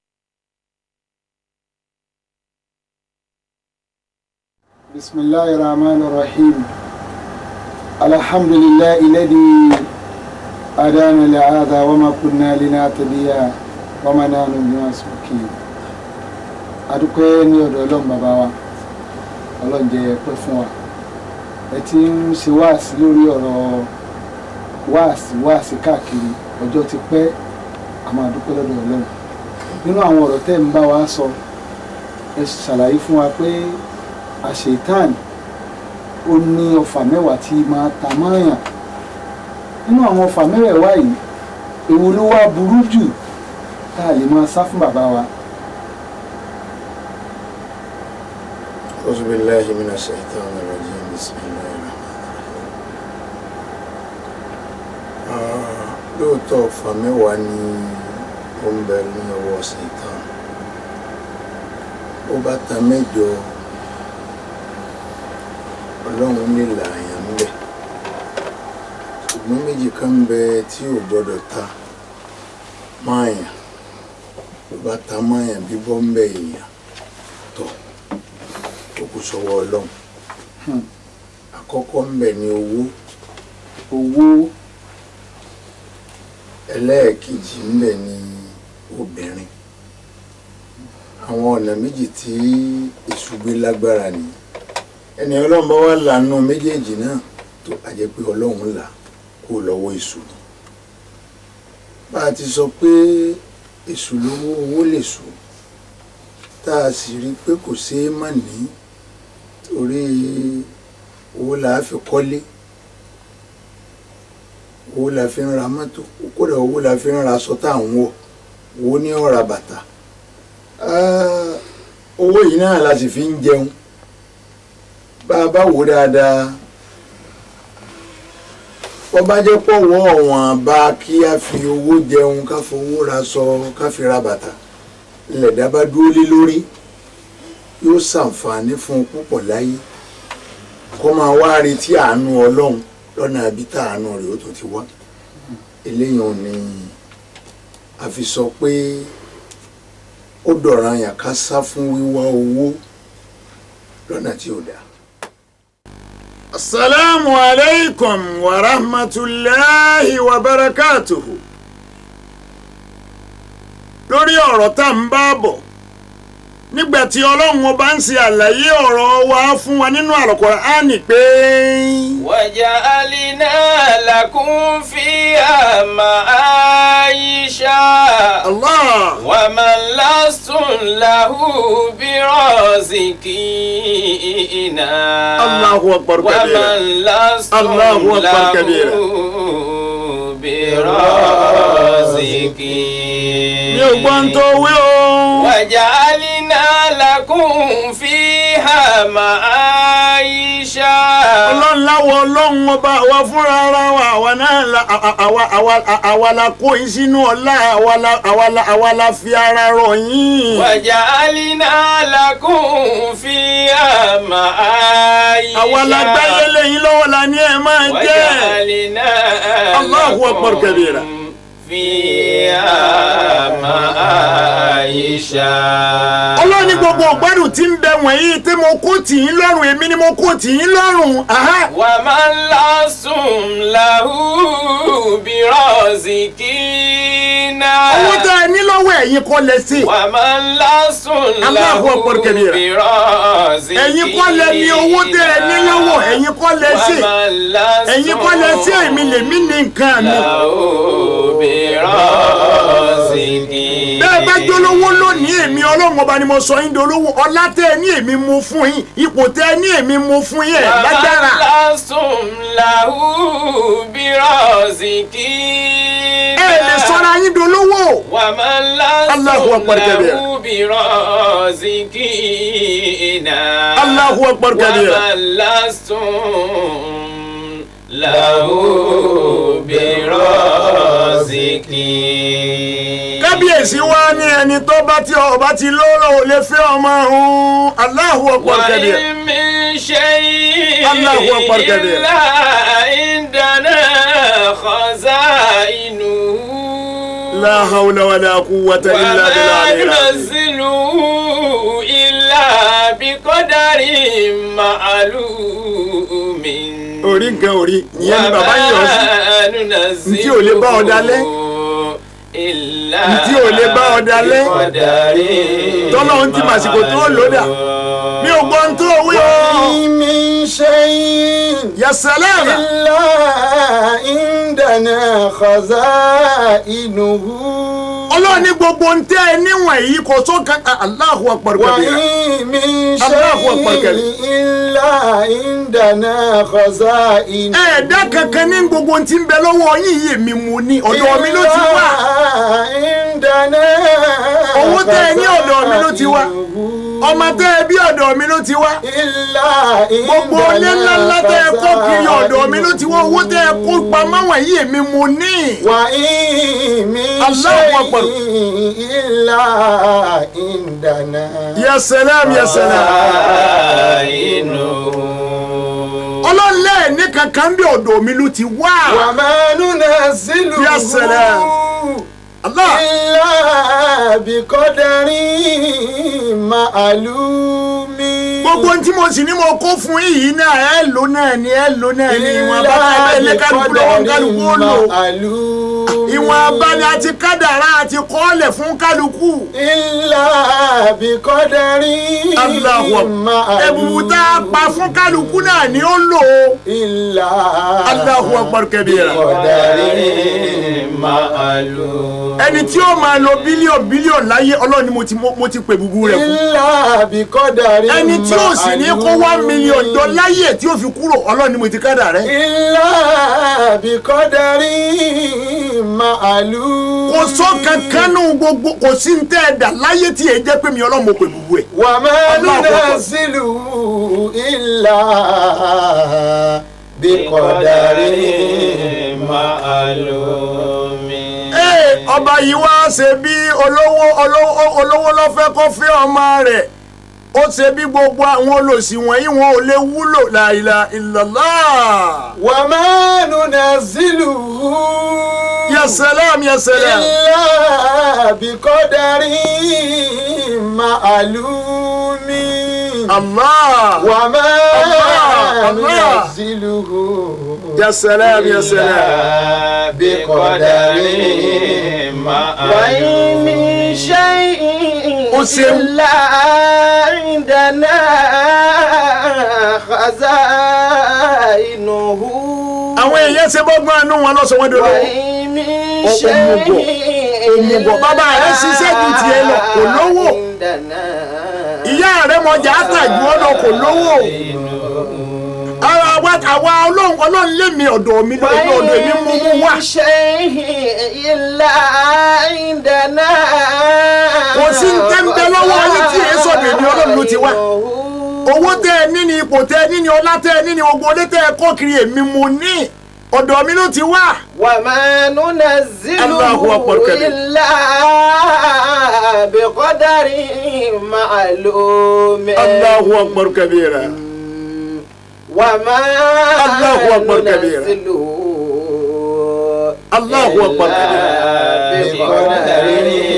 بسم الله الرحمن الرحيم الحمد لله الذي هدانا لهذا وما كنا لنهتدي وما نحن بمسبوقين adúpẹ́ ní ọ̀dọ̀ ọlọ́run bàbá wa ọlọ́run jẹ́ pẹ́ fún wa ẹ ti ń ṣe wáàsí lórí ọ̀rọ̀ wáàsí wáàsí káàkiri ọjọ́ ti pẹ́ àmọ́ adúpẹ́ lọ́dọ̀ ọlọ́run nínú àwọn ọ̀rọ̀ tẹ́ ń bá wa sọ ẹ ṣàlàyé fún wa pé àṣetán ó ní ọfà mẹ́wàá tí máa ta mọ́ọ̀yàn nínú àwọn ọfà mẹ́wàá yìí èwo ló wá burú jù tá a lè máa sá fún bàbá wa. أعوذ بالله من الشيطان الرجيم بسم الله الرحمن الرحيم lóòótọ́ ọ̀fà mẹ́wàá ni ó ń bẹ ní ọwọ́ ṣètàn ó bá ta mẹ́jọ ọlọ́run lè là àyàn ń bẹ̀ ṣùgbọ́n méjì kan ń bẹ tí ò gbọ́dọ̀ ta máa yàn ló bá ta mọ́yàn bíbọ́ ń bẹ èèyàn tọ̀ ó kù sọ́wọ́ ọlọ́run àkọ́kọ́ ń bẹ ní owó owó ẹlẹ́ẹ̀kejì ń bẹ ní obìnrin àwọn ọ̀nà méjì tí èṣù gbé lágbára ni ẹni ọlọ́run bá wà lànà méjèèjì náà tó a jẹ́ pé ọlọ́run là kó lọ́wọ́ èṣù ni bá a ti sọ pé èṣù lówó owó lè sùn tá a sì rí i pé kò ṣeé má ní torí owó là á fi kọ́lé owó la fi ń ra mọ́tò kódà owó la fi ń ra aṣọ tá à ń wọ̀ owó ní ọ̀rà bàtà Ah, owó yìí náà la sì fi ń jẹun bá a bá wò dáadáa wọ́n bá jẹ́ pọ̀wọ́ ọ̀wọ́n bá kí a fi owó jẹun ká fowó ra aṣọ ká fi ra bàtà lẹ̀dá bá dúró lé lórí yóò ṣàǹfààní fún un púpọ̀ láyé kó máa wá retí àánú ọlọ́run lọ́nà àbí tá àánú rẹ̀ ó tó ti wá eléyìí ò ní a fi sọ pé ó dọ̀ràn yàn ká sá fún wíwá owó lọ́nà tí ò dáa. asalaamu aleykum wa rahmatulahi wa barakatuhu lórí ọ̀rọ̀ tá à ń bá bọ̀ nígbà tí ọlọ́run ọba ń ṣe àlàyé ọ̀rọ̀ wa fún wa nínú Al-Qur'ani pé. وجعلنا لكم فيها معايشا Allah. ومن لستم له برازقين Allahu akbar kabira. ومن لستم الله أكبر له كبيرا. برازقين mi ò gbọ́ ń tó wí o. وجعلنا لكم فيها معايشا ọlọ́run láwọ ọlọ́run ọba àwa fúnra ara wa àwa náà la àwa àwa àwa àwa la kó yín sínú ọlá àwa la àwa la àwa la fi ara rọ̀ yín. وجعلنا لكم فيها معايشا àwa la gbáyé lẹ́yìn lọ́wọ́ la ní ẹ máa jẹ́. وجعلنا الله أكبر لكم كبيرا. فيها معايشا ọlọ́run ní gbogbo ọ̀gbádùn tí ń bẹ wọ̀nyí tí mo kó tì yín lọ́rùn èmi ni mo kó tì yín lọ́rùn. Aha. ومن لستم له برازقين owó tẹ ẹ ní lọ́wọ́ ẹ̀yin kọ́ lẹ sí. ومن لستم له الله أكبر كبيرا. برازقين ẹ̀yin kọ́ lẹ ní owó tẹ ẹ ní lọ́wọ́ ẹ̀yin kọ́ lẹ sí. ومن لستم ẹ̀yin kọ́ lẹ sí èmi lèmi ní nǹkan mi. له برازقين bẹ́ẹ̀ bá jólówó lónìí èmi ọlọ́run ọba ni mo sọ yín dolówó ọlá tẹ ẹ ní èmi mú fún yín ipò tẹ ẹ ní èmi mú fún yín ẹ̀ lágbára. ومن لستم له برازقين ẹ lè sọra yín dolówó. ومن الله لستم أكبر كبيرا. له برازقين الله أكبر كبيرا. ومن لستم له برازقين kábíyèsí wa ní ẹni tó bá ti ọba ti lọ́rọ̀ ò lè fẹ́ ọmọ ọ̀hún Allahu Akbar kabira. وإن من شيء الله أكبر كبيرا. إلا عندنا خزائنه la hawla wala quwwata illa وما billahi al-azim. ننزله إلا بقدر معلوم orí nǹkan orí ìyẹn ni bàbá yìí ọ sí. ننزله Ntí ò lè bá ọ dalẹ̀. إلا Ntí ò lè bá ọ dalẹ̀. بقدر Tọ́lọ́run ti màsìkò tó lòdà. mi ò gbọ́ ń tó wí o. من شيء ya salam. إلا عندنا خزائنه ọlọ́run ní gbogbo ń tẹ́ ẹ níwọ̀n yìí kò tó kan Allahu Akbar kabira. وإن من الله أكبر شيء كبير. إلا عندنا خزائنه ẹ̀ẹ́dá kankan ní gbogbo tí ń bẹ lọ́wọ́ yín yìí mi mú ní ọ̀dọ̀ mi ló ti wá. عندنا Owó tẹ́ ẹ ní ọ̀dọ̀ mi ló ti wá. ọmọ tẹ́ ẹ bí ọ̀dọ̀ mi ló ti wá. إلا gbogbo ilé ńláńlá tẹ́ ẹ kó kiri ọ̀dọ̀ mi ló ti wá owó tẹ́ ẹ kó pamọ́ wọ̀nyí mi mú ní. وإن من الله أكبر. شيء إلا عندنا ya salam ya salam. ọlọ́run lẹ́ẹ̀ ní kankan bí ọ̀dọ̀ mi ló ti wá. وما ننزله يا سلام. Allah إلا بقدر معلوم gbogbo ohun tí mo sì ní mo kó fún yìí náà ẹ lò náà ni ẹ lò náà ni ìwọ̀n abá ẹ lé kálukú lọ́wọ́ kálukú ó lò معلوم ìwọ̀n abá ni àti kádàrá àti kọ́ọ̀lẹ̀ fún kálukú. إلا بقدر Allahu Akbar. ẹ̀bùbù tá a pa fún kálukú náà ni ó lò ó. إلا Allahu Akbar kabira. بقدر معلوم ẹni tí ó máa lo bílíọ̀nù bílíọ̀nù láyé ọlọ́run ni mo ti mo ti pè búburú rẹ̀ fún. إلا بقدر ẹni tí ó sì ní kó wá mílíọ̀nù jọ láyé tí ó fi kúrò ọlọ́run ni mo ti kádà rẹ̀. إلا بقدر معلوم kò sọ kankan nù gbogbo kò sí ní tẹ́ ẹ dà láyé tí èyí jẹ́ pé mi ọlọ́run mo pè búburú ẹ̀. وما الله أكبر. ننزله إلا بقدر معلوم Ee, ọba yìí wá ṣe bí olówó olówó olówó ló fẹ́ kó fẹ́ ọmọ rẹ̀ ó ṣe bí gbogbo àwọn olòṣì wọ̀nyí wọn ò lè wúlò la ilaha illallah. وما ننزله ya salam ya salam. إلا بقدر معلوم Allah. وما الله، الله. ننزله ya salam ya salam. بقدر وإن معلوم من شيء أسم. إلا عندنا خزائنه àwọn èèyàn ṣe bọ́gbọ́n àánú wọn lọ́sọ̀ wọn dòdò. وإن من Ó- شيء òmùgọ̀. Òmùgọ̀. Bàbá rẹ̀ ṣiṣẹ́ ju tiẹ̀ lọ, kò lówó. عندنا ìyá rẹ̀ mọ̀jà àtàjù ọ̀nà kò lówó. ara wa àwa ọlọ́run ọlọ́run lé mi ọ̀dọ̀ mi lọ́dọ̀ ọ̀dọ̀ mi mú mú wá. وإن شيء إلا عندنا Kò sí ń tẹ́ ń bẹ lọ́wọ́ yín tí èé sọ̀dọ̀ èmi ọlọ́run ló ti wá. owó tẹ ẹ ní ni ipò tẹ ẹ ní ni ọlá tẹ ẹ ní ni gbogbo olé tẹ ẹ kọ́ kiri èmi mo ní ọ̀dọ̀ mi ló ti wá. وما ننزله الله أكبر كبير. إلا بقدر معلوم Allahu akbar kabira. وما الله أكبر كبيرا. ننزله Allahu akbar kabira. بقدر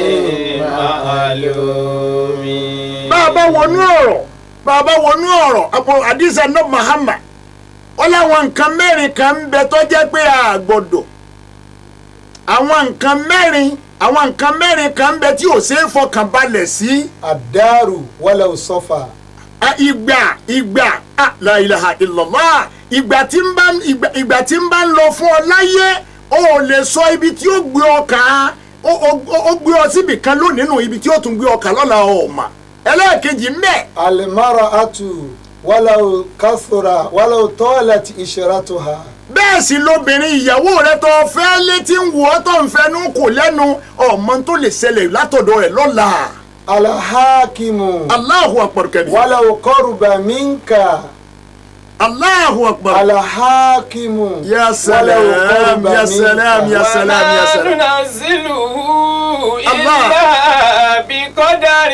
معلوم bàbá wọnú ọ̀rọ̀ bàbá wọnú ọ̀rọ̀ àpò àdìsá náà Muhammad wọ́n láwọn nǹkan mẹ́rin kan ń bẹ tó jẹ́ pé a gbọ́dọ̀ àwọn nǹkan mẹ́rin àwọn nǹkan mẹ́rin kan ń bẹ tí ò ṣeé fọkàn balẹ̀ sí الدار ولو صفا a ìgbà ìgbà a la ilaha illallah ìgbà tí ń bá ìgbà ìgbà tí ń bá ń lọ fún ọ láyé o ò lè sọ ibi tí ó gbé ọ kà á ó ó- ó gbé ọ síbì kan lónìí nù ibi tí ó tún gbé ọ kà lọ́la ọ̀ma ẹlẹ́ẹ̀kejì mẹ́ẹ̀. المرأة ولو كثر ولو طالت إشرتها bẹ́ẹ̀ sì lobìnrin ìyàwó rẹ tó fẹ́ létí ń wò ọ́ tó ń fẹnu kò lẹ́nu ọmọ tó lè ṣẹlẹ̀ látọ̀dọ̀ rẹ̀ lọ́la. الحاكم Allahu akbar kabir. ولو قرب منك Allahu akbar. الحاكم Ya salam, ولو قرب ya salam, منك. ya salam, ya وما salam. ننزله الله. إلا بقدر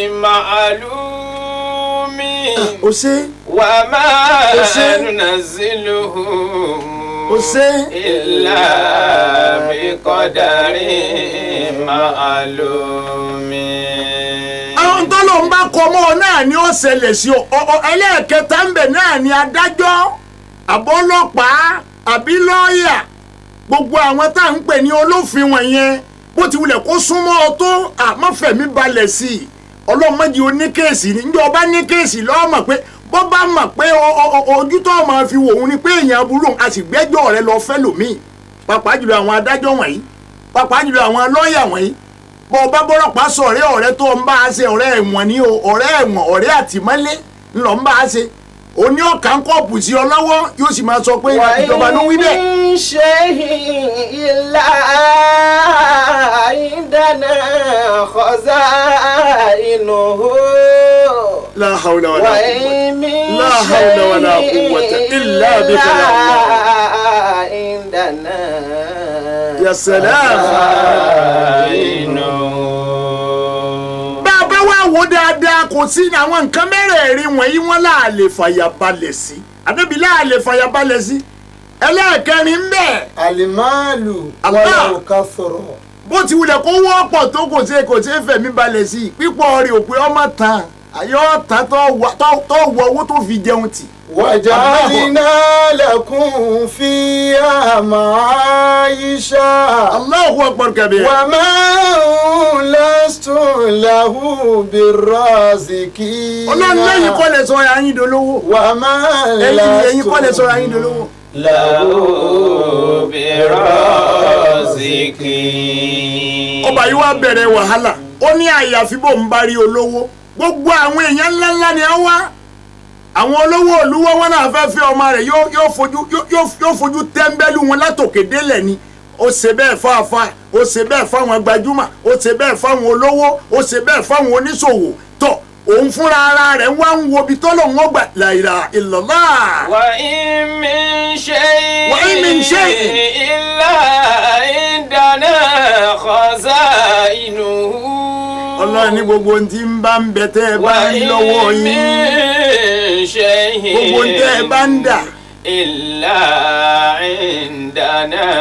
معلوم o ṣe وما أسي. ننزله o ṣe. إلا بقدر معلوم àwọn tó ló ń bá kọ ọmọ náà ni ó ṣẹlẹ̀ sí ọ Ọ- ọ- ẹlẹ́ẹ̀kẹta ń bẹ̀ náà ni adájọ́ àbọ́lọ́pàá àbí lọ́ọ̀yà gbogbo àwọn tá à ń pè ní olófin wọ̀nyẹn bó ti wulẹ̀ kó súnmọ́ ọ tó àmọ́fẹ̀mí balẹ̀ sí i ọlọ́mọdé oníkéèsì ní njẹ́ ọba ní kéèsì lọ́ọ́ mọ̀ pé bó bá mọ̀ pé ọ- ọ- ọ- ojú tó máa fi wò ó ni pé èèyàn aburú a sì gbẹ́jọ́ rẹ lọ fẹ́ lòmíì pàápàá jùlọ àwọn adájọ́ wọ̀nyí pàápàá jùlọ àwọn lọ́ọ̀yà wọ̀nyí bọ́ ọba bọ́lọ́pàá sọ ọ̀rẹ́ ọ̀rẹ́ tó ń bá a ṣe ọ̀rẹ́ ẹ̀wọ̀n ni o ọ̀rẹ́ ẹ̀wọ̀n ọ̀rẹ́ àtìmọ́lé ńlọ ń bá a ṣe oní ọ̀kà ń kọ́ọ̀pù sí ọ lọ́wọ́ yóò sì máa sọ pé ìjọba ló wí bẹ́ẹ̀. وإن من شيء إلا عندنا خزائنه la hawla wala quwwata. وإن من لا حول ولا شيء قوة إلا بك يا الله. عندنا ya salam. bá a bá wá wò dáadáa kò sí ní àwọn nǹkan mẹ́rẹ̀ẹ̀rin wọ̀nyí wọ́n là lè fàyàbalẹ̀ sí àdébí là lè fàyàbalẹ̀ sí ẹlẹ́ẹ̀kẹrin ń bẹ̀ المال الله. ولو كثر bó ti wulẹ̀ kó wọ́pọ̀ tó kò ṣe kò ṣe fẹ̀mí balẹ̀ sí i pípọ̀ rẹ̀ ò pé ọmọ tán àyọ̀ tán tó wọ- tó- tó wọ owó tó fi jẹun tì. وجعلنا لكم فيها معايشة Allahu akbar kabir. وما لستم له بالرازقين ọlọ́run lẹ́yìn kọ́ lè sọ ayé dolówó. وما ẹ̀yin ẹ̀yin kọ́ lè sọ ayé dolówó. له برازقين ọba yìí wá bẹ̀rẹ̀ wàhálà ó ní àyàfi bò ń bá rí olówó gbogbo àwọn èèyàn ńláńlá ni á wá àwọn olówó olúwọ́ wọn náà fẹ́ fẹ́ ọmọ rẹ̀ yóò yóò fojú yóò- yóò yóò fojú tẹ́ńbẹ́lú wọn látòkè délẹ̀ ni ó ṣe bẹ́ẹ̀ fáfá ó ṣe bẹ́ẹ̀ fáwọn gbajúmọ̀ ó ṣe bẹ́ẹ̀ fáwọn olówó ó ṣe bẹ́ẹ̀ fáwọn oníṣòwò tó òun fúnra ara rẹ̀ wá ń wo ibi tọ́lọ̀ wọn gbà la ilaha illallah. وإن من شيء وإن من شيء إلا عندنا خزائنه ọlọ́run ní gbogbo ohun tí ń bá ń bẹ tẹ́ ẹ bá ń وإن lọ́wọ́ yín من شيء gbogbo ohun tẹ́ ẹ bá ń dà. إلا عندنا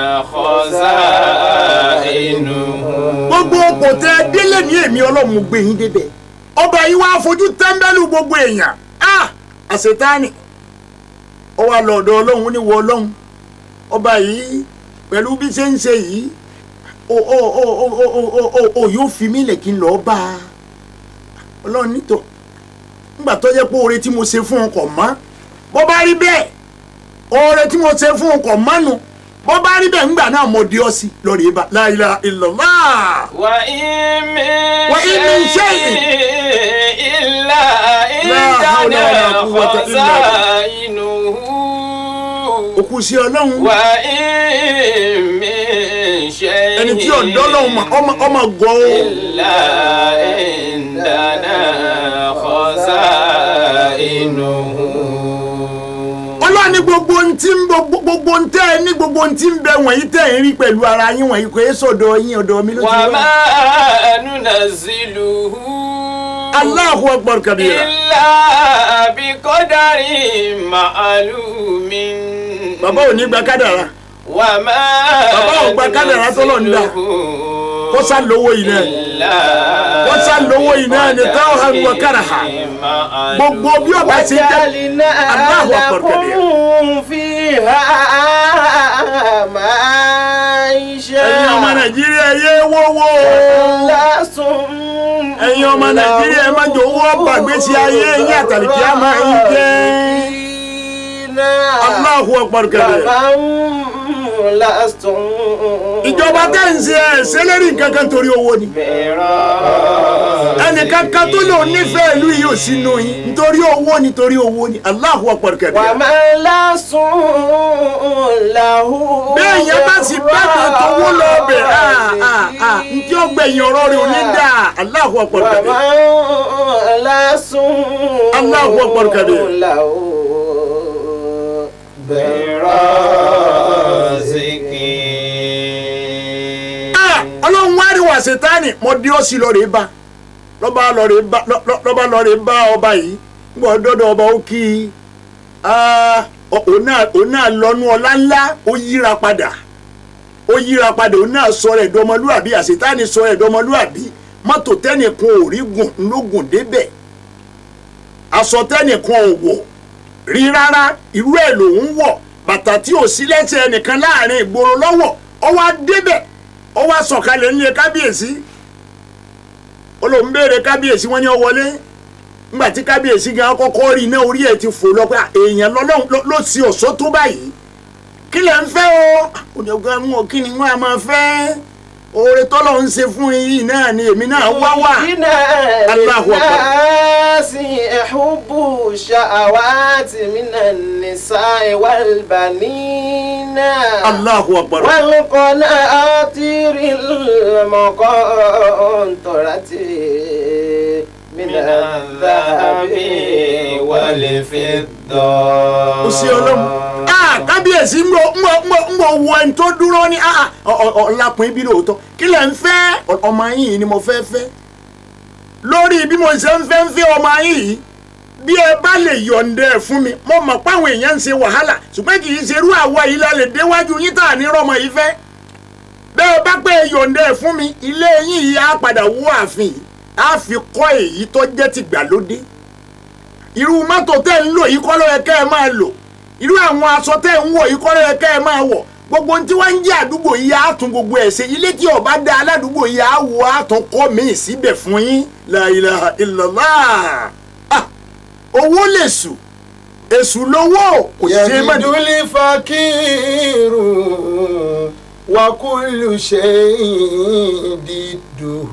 خزائنه gbogbo kò tẹ délé ní èmi ọlọ́run gbé yín débẹ̀ ọba yìí wá fojú tẹ́ḿbẹ́lú gbogbo èèyàn ah àṣetáni ó wá lọ ọ̀dọ̀ ọlọ́run ní wọ ọlọ́run ọba yìí pẹ̀lú bí ṣe ń ṣe yìí o o o o o o o o o yóò fi mí lẹ̀ kí n lọ́ọ́ bá a ọlọ́run nítọ̀ nígbà tó jẹ́ pé oore tí mo ṣe fún ọkọ̀ mọ́ bó bá rí bẹ́ẹ̀ oore tí mo ṣe fún ọkọ̀ mọ́nu bó bá rí bẹ́ẹ̀ ńgbà náà mo di ọ sí lórí ibà la ilaha illallah. وإن من وإن من شيء إلا لا حول ولا عندنا قوة إلا بالله. خزائنه òkú sí ọlọ́run وإن من شيء ẹni tí ọ̀dọ́ lọ́hùn mà ọmọ ọmọ gọ́ ó إلا عندنا خزائنه ọlọ́run ní gbogbo ohun tí ń gbogbo gbogbo ohun tẹ́ ẹ ní gbogbo ohun tí ń bẹ wọ̀nyí tẹ́ ẹ ń rí pẹ̀lú ara yín wọ̀nyí kò é sọ̀dọ̀ yín ọ̀dọ̀ mi ló ti wá. وما ننزله Allahu akbar kabira. إلا بقدر معلوم bàbá ò ní gba kádàrá وما Bàbá ò gba kádàrá tọ́lọ̀ ń dá. kó sá lówó yìí náà wọ́n sá lówó yìí náà ni táwọn hàn wọ káràhà. gbogbo bí ọba ṣe jẹ́ وجعلنا Allahu akbar kabira. لكم فيها معايشة ẹ̀yin ọmọ nàìjíríà yé wọ́wọ́ لستم ẹ̀yin ọmọ nàìjíríà ẹ má jọ owó gbàgbésí ayé yín àtàlìkí á máa ń jẹ́ Allahu akbar kabira. لستم ìjọba tẹ́ ń ṣe ẹ̀ sẹ́lẹ̀rì kankan torí owó ni ẹnìkan kan tó lò nífẹ̀ẹ́ ìlú yìí ò sínú yín nítorí owó nítorí owó ni Allahu akbar kabira. وما لستم له bẹ́ẹ̀ yẹn bá sì bẹ́ẹ̀ tó wó lọ bẹ̀ ǹjẹ́ ọgbẹ̀yìn ọ̀rọ̀ rẹ̀ ò ní dà Allahu akbar kabira. وما لستم Allahu akbar kabira. له Ah, ọlọ́run wá rí wà sẹ́tánì mo di ọ́ sí lọ́ọ̀rẹ́ bá lọ́ba lọ́ọ̀rẹ́ bá lọ́- lọ́ba lọ́ọ̀rẹ́ bá ọba yìí gbọ́ dọ́dọ̀ ọba ó kí i Ah, ọ- òun náà òun náà lọ́nu ọlá ńlá ó yíra padà ó yíra padà òun náà sọ rẹ̀ dọmọlúàbí àsètánì sọ rẹ̀ dọmọlúàbí mọ́tò tẹ́nìkan ò rí gùn ló gùn débẹ̀ aṣọ tẹ́nìkan ò wọ̀ rí rárá irú ẹ̀ lòun wọ̀ bàtà tí ò sí lẹ́sẹ̀ ẹnìkan láàrin ìgboro lọ́wọ́ ó wá débẹ̀ ó wá sọ̀kalẹ̀ nílé kábíyèsí ó lóun béèrè kábíyèsí wọn ní ó wọlé nígbà tí kábíyèsí gan kọ́kọ́ rí iná orí ẹ̀ ti fò lọ pé èèyàn lọ́lọ́run ló- ló sì ọ̀ṣọ́ tó báyìí kí lẹ̀ ń fẹ́ o òjòga ń wọ kí ni wọ́n á máa fẹ́ oore tọ́lọ̀ ń ṣe fún yìí náà ni èmi náà wá wà Allahu Akbar. الناس حب الشهوات من النساء والبنين Allahu akbar والقناطير المقنطرة من الذهب والفضة ó sí ọlọ́run ah kábíyèsí ń bọ̀ ń bọ̀ ń bọ̀ ń bọ̀ wọ ẹni tó dúró ní ah ọ̀làpọ̀ ibi lóòótọ́ kí lẹ̀ ń fẹ́ ọmọ yìí ni mo fẹ́ fẹ́ lórí bí mo ṣe ń fẹ́ ń fẹ́ ọmọ yìí bí ẹ bá lè yọ̀ǹda ẹ̀ fún mi mo mọ̀ páwọn èèyàn ń ṣe wàhálà ṣùgbọ́n kì í ṣe irú àwa yìí la lè déwájú yín tá à ní rọmọ yìí fẹ́ bẹ́ẹ̀ bá pé yòǹda ẹ̀ fún mi ilé yín yìí á padà wó ààfin yìí á fi kọ́ èyí tó jẹ́ ti gbàlódé irú mọ́tò tẹ́ ń lò yìí kọ́ ló yẹ kẹ́ ẹ máa lò irú àwọn aṣọ tẹ́ ń wọ̀ yìí kọ́ ló yẹ kẹ́ ẹ máa wọ̀ gbogbo ohun tí wọ́n ń jẹ́ àdúgbò yìí á tún gbogbo ẹ̀ ṣe ilé tí ó bá dá aládùúgbò yìí á wọ á tún kọ́ míì síbẹ̀ fún yín la ilaha illallah Ah, owó lè sùn èṣù lówó kò ṣe é mọ́ يجد الفقير وكل شيء ضده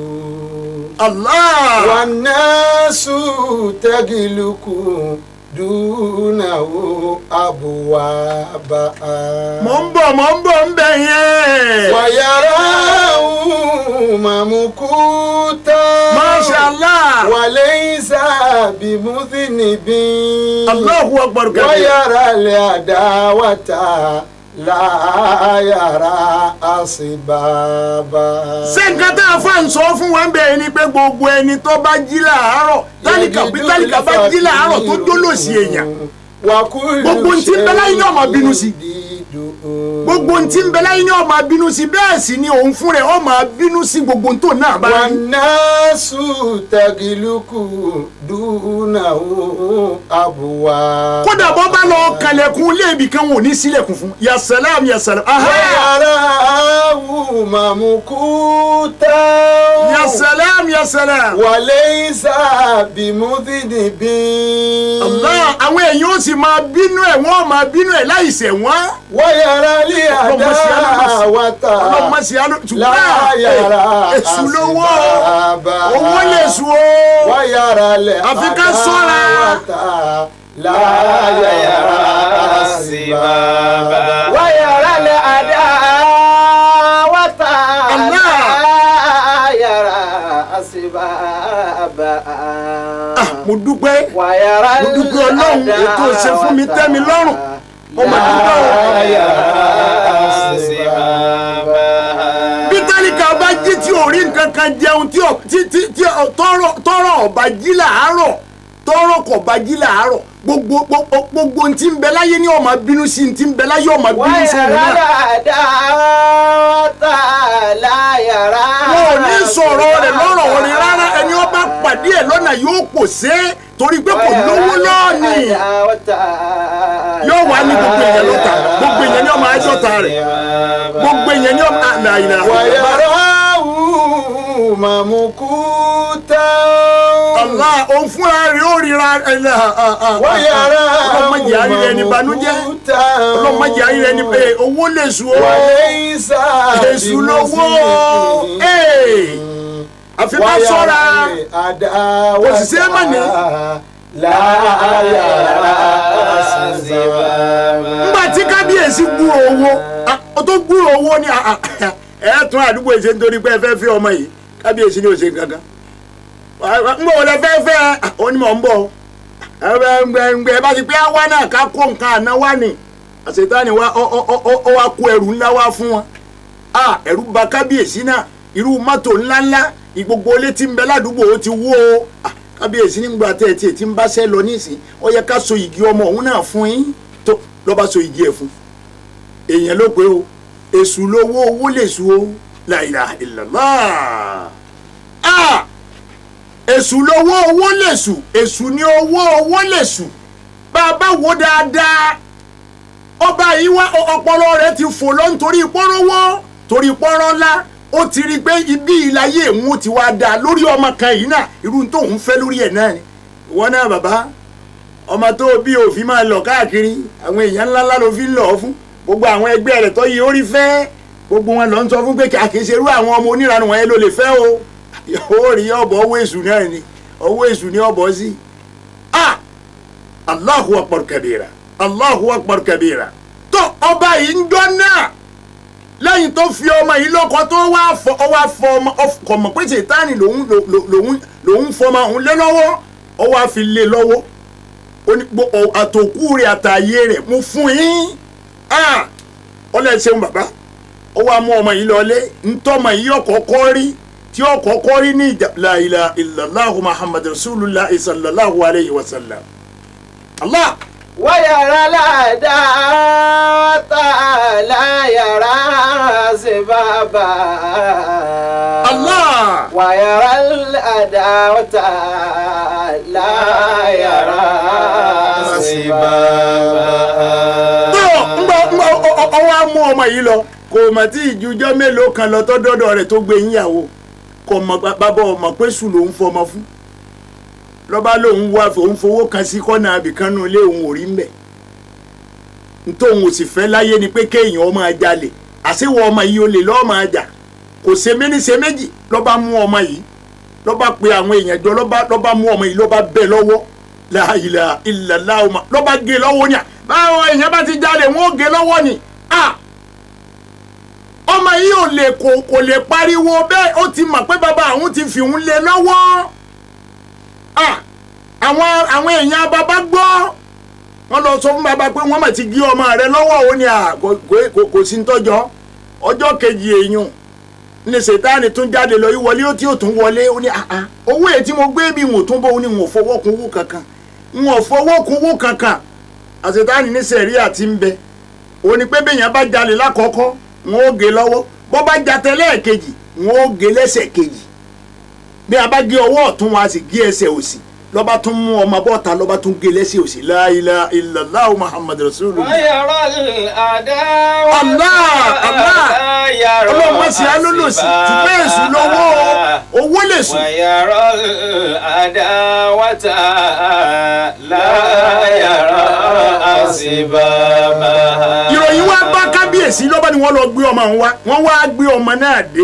Allah والناس تغلق دونه أبوابها mọ̀ ń bọ̀ mọ̀ ń bọ̀ ń bẹ̀ yẹn. ويراه ممقوتا Masha Allah. وليس بمذنب Allahu akbar kabir. ويرى العداوة لا يرى أسبابا ṣé nǹkan tá a fà ń sọ fún wa ń bẹ̀rẹ̀ ni pé gbogbo ẹni tó bá jí làárọ̀ tálíkà bí tálíkà bá jí làárọ̀ tó jólòsì èèyàn Gbogbo ntí ń bẹ láyé ní ọmọ bínú sí. gbogbo ntí ń bẹ láyé ní ó máa bínú sí bẹ́ẹ̀ sì ni òun fún rẹ̀ ó máa bínú sí gbogbo ntò náà bá rí. والناس تغلق دونه أبوابا kódà bọ́ bá lọ kalẹ̀kùn léèbì kan wọn ò ní sílẹ̀kùn fún ya salam ya salam aha ويراه ممقوتا ya salam ya salam. وليس بمذنب Allah àwọn èèyàn ó sì máa bínú ẹ̀ wọ́n máa bínú ẹ̀ láì ṣẹ̀ wọ́n. ويرى العداوة ọlọ́mọ sí àlọ́ لا يرى èṣù lówó أسبابا owó lè sùn o. ويرى àfi ká ṣọ́ra. العداوة لا يرى أسبابا ويرى العداوة الله. لا يرى أسبابا Ah, mo dúpẹ́ ويرى mo dúpẹ́ ọlọ́run ètò ìṣe fún mi tẹ́ mi lọ́rùn mo mà dúpẹ́ o. bí tálíkà bá jí tí ò rí nǹkan kan jẹun tí ò- tí tí tí ò- tọrọ tọrọ ọba jí làárọ̀ tọrọ kò bá jí làárọ̀ gbogbo gbogbo gbogbo ntí ń bẹ láyé ni ó máa bínú sí ntí ń bẹ láyé ó máa bínú sí òun náà. wọn ò ní sọ̀rọ̀ rẹ̀ lọ́rọ̀ orin rárá ẹni ó bá pàdé ẹ̀ lọ́nà yóò pò sé torí pé kò lówó lọ́ọ̀nì yóò wá ní gbogbo èèyàn lọ́ta gbogbo èèyàn ni ó máa jọ́ta rẹ̀ gbogbo èèyàn ni ó máa là ìlà. ويراه ممقوتا Allah òun fúnra rẹ̀ ó ríra ẹ̀lẹ́ ويراه ọlọ́mọdé àríra ẹni banújẹ́ ممقوتا ọlọ́mọdé àríra ẹni pé owó lè sùn ó وليس èṣù lówó بمذنب ee àfi ká sọ́ra àdáwọ̀ Òṣìṣẹ́ mà ní. láyà àṣìṣẹ́wà. ńgbà tí kábíyèsí gbúrò owó ah, ó tó gbúrò owó ni ah, ah, ẹ tún àdúgbò ìṣe nítorí pé ẹ fẹ́ fi ọmọ yìí kábíyèsí ni ò ṣe kankan ń bọ̀ wọlé fẹ́ fẹ́ ah, ó ní mọ̀ ń bọ̀ ẹ bá ti pé àwa náà ká kó nǹkan àná wá ní àṣetánì wa ó ó- ó- ó- ó wá kó ẹrù ńlá wá fún wọn ah ẹ̀rù bà kábíyèsí náà irú mọ́tò ńláńlá ìgbogbo ilé tí ń bẹ ládùúgbò ó ti wó o Ah, kábíyèsí nígbà tẹ́ ẹ tiẹ̀ tí ń bá ṣẹ́ lọ nísìn ó yẹ ká so igi ọmọ òun náà fún yín tó lọ́ba so igi ẹ̀ fún èèyàn ló pé o èṣù lówó owó lè su o la ilaha illallah ah èṣù lówó owó lè su èṣù ní owó owó lè su bá a bá wo dáadáa ọba yìí wá ọ- ọpọlọ rẹ̀ ti fò lọ nítorí pọ́nrọ́wọ́ torí pọ́nrọ́ ńlá ó ti rí i pé ibi ìláyé òun ti wá dáa lórí ọmọ kan yìí náà irú tó ń fẹ́ lórí ẹ̀ náà ni ìwọ náà bàbá ọmọ tó bí òfin máa lọ káàkiri àwọn èèyàn ńláńlá ló fi ń lọ fún gbogbo àwọn ẹgbẹ́ rẹ̀ tó yí orí fẹ́ gbogbo wọn lọ ń sọ fún pé kí àkèsè irú àwọn ọmọ oníranú wọn yẹn ló lè fẹ́ o ó rí ọ̀bọ̀ owó èṣù náà ni owó èṣù ni ọ̀bọ̀ sí ah Allahu akbar kabira Allahu akbar kabira tó ọba yìí ń dán náà lẹ́yìn tó fi ọmọ yìí lọ́kọ tó wá fọ ọ wá fọ ọmọ ọkọ̀ mọ̀ pé ṣètánì lòun lò- lòun lòun fọmọ òun lé lọ́wọ́ ọ wá fi lé lọ́wọ́ ó ní gbó ọ- àtòkù rẹ̀ àtàyè rẹ̀ mo fún yín ah ọlẹ́ ṣeun bàbá ó wá mú ọmọ yìí lọlé ntọ́mọ yìí ọkọ̀ọ̀kọ́ rí tí ọkọ̀ọ̀kọ́ rí ní ìjà la ilaha illallah muhammad rasulullah sallallahu alayhi wa sallam allah ويرى العداوة لا يرى سبابا Allah ويرى العداوة لا يرى سبابا tó ń gbọ́ ń gbọ́ ọwọ́ á mú ọmọ yìí lọ kò mọ̀ tí ìjújọ́ mélòó kan lọ tọ́dọ́dọ̀ rẹ̀ tó gbé yíyàwó kò mọ̀ bàbá ọmọ pé sùn lòún fọmọ fún lọ́ba lòun wá òun fowó kan sí kọ́nà abìkan nù ilé òun ò rí mbẹ̀ nítòun ò sì fẹ́ láyé ni pé kéèyàn ọmọ jalè àṣewọ ọmọ yìí ó lè lọ́ọ́ máa jà kò ṣe méní ṣe méjì lọ́ba mú ọmọ yìí lọ́ba pe àwọn èèyàn jọ lọ́ba lọ́ba mú ọmọ yìí lọ́ba bẹ́ lọ́wọ́ la ilaha illallah ọmọ lọ́ba gé lọ́wọ́ ni à báwọn èèyàn bá ti jalè wọ́n ó gé lọ́wọ́ ni à ọmọ yìí ò lè kò kò lè pariwo bẹ́ẹ̀ ó ti mọ̀ pé bàbá àwọn ti fi òun lé lọ́wọ́ à àwọn àwọn èèyàn bàbá gbọ́ wọ́n lọ sọ fún bàbá pé wọ́n mà ti gé ọmọ rẹ lọ́wọ́ ó ní à kò kò kò sí ń tọ́jọ́ ọjọ́ kejì èèyàn ní sètáàni tún jáde lọ yí wọlé ó tí ó tún wọlé ó ní àá owó èyí tí mo gbé bí wọn ò tún bọ́ ó ní wọn ò fọwọ́ kun owó kankan wọn ò fọwọ́ kun owó kankan àsètáàni ní sẹ̀rí àti ń bẹ ó ní pé bẹ́yẹn bá jalè lákọ̀ọ́kọ́ wọn ó gé lọ́wọ́ bọ́ bá jatẹ lẹ́ẹ̀kejì wọn ó gé lẹ́sẹ̀ kejì bí a bá gé ọwọ́ ọ̀tún wọn a sì gé ẹsẹ̀ òsì lọ́ba tún mú ọmọ bọ́ta lọ́ba tún gé lẹ́sẹ̀ òsì la ilaha illallah muhammadu rasulullah. ويرى العداوة Allah, Allah. لا يرى ọlọ́run má ṣe alólòsì ṣùgbọ́n èṣù lọ́wọ́ owó lè sùn. ويرى العداوة لا يرى سبابا ìròyìn wá bá kábíyèsí lọ́ba ni wọ́n lọ gbé ọmọ wa wọ́n wá gbé ọmọ náà dé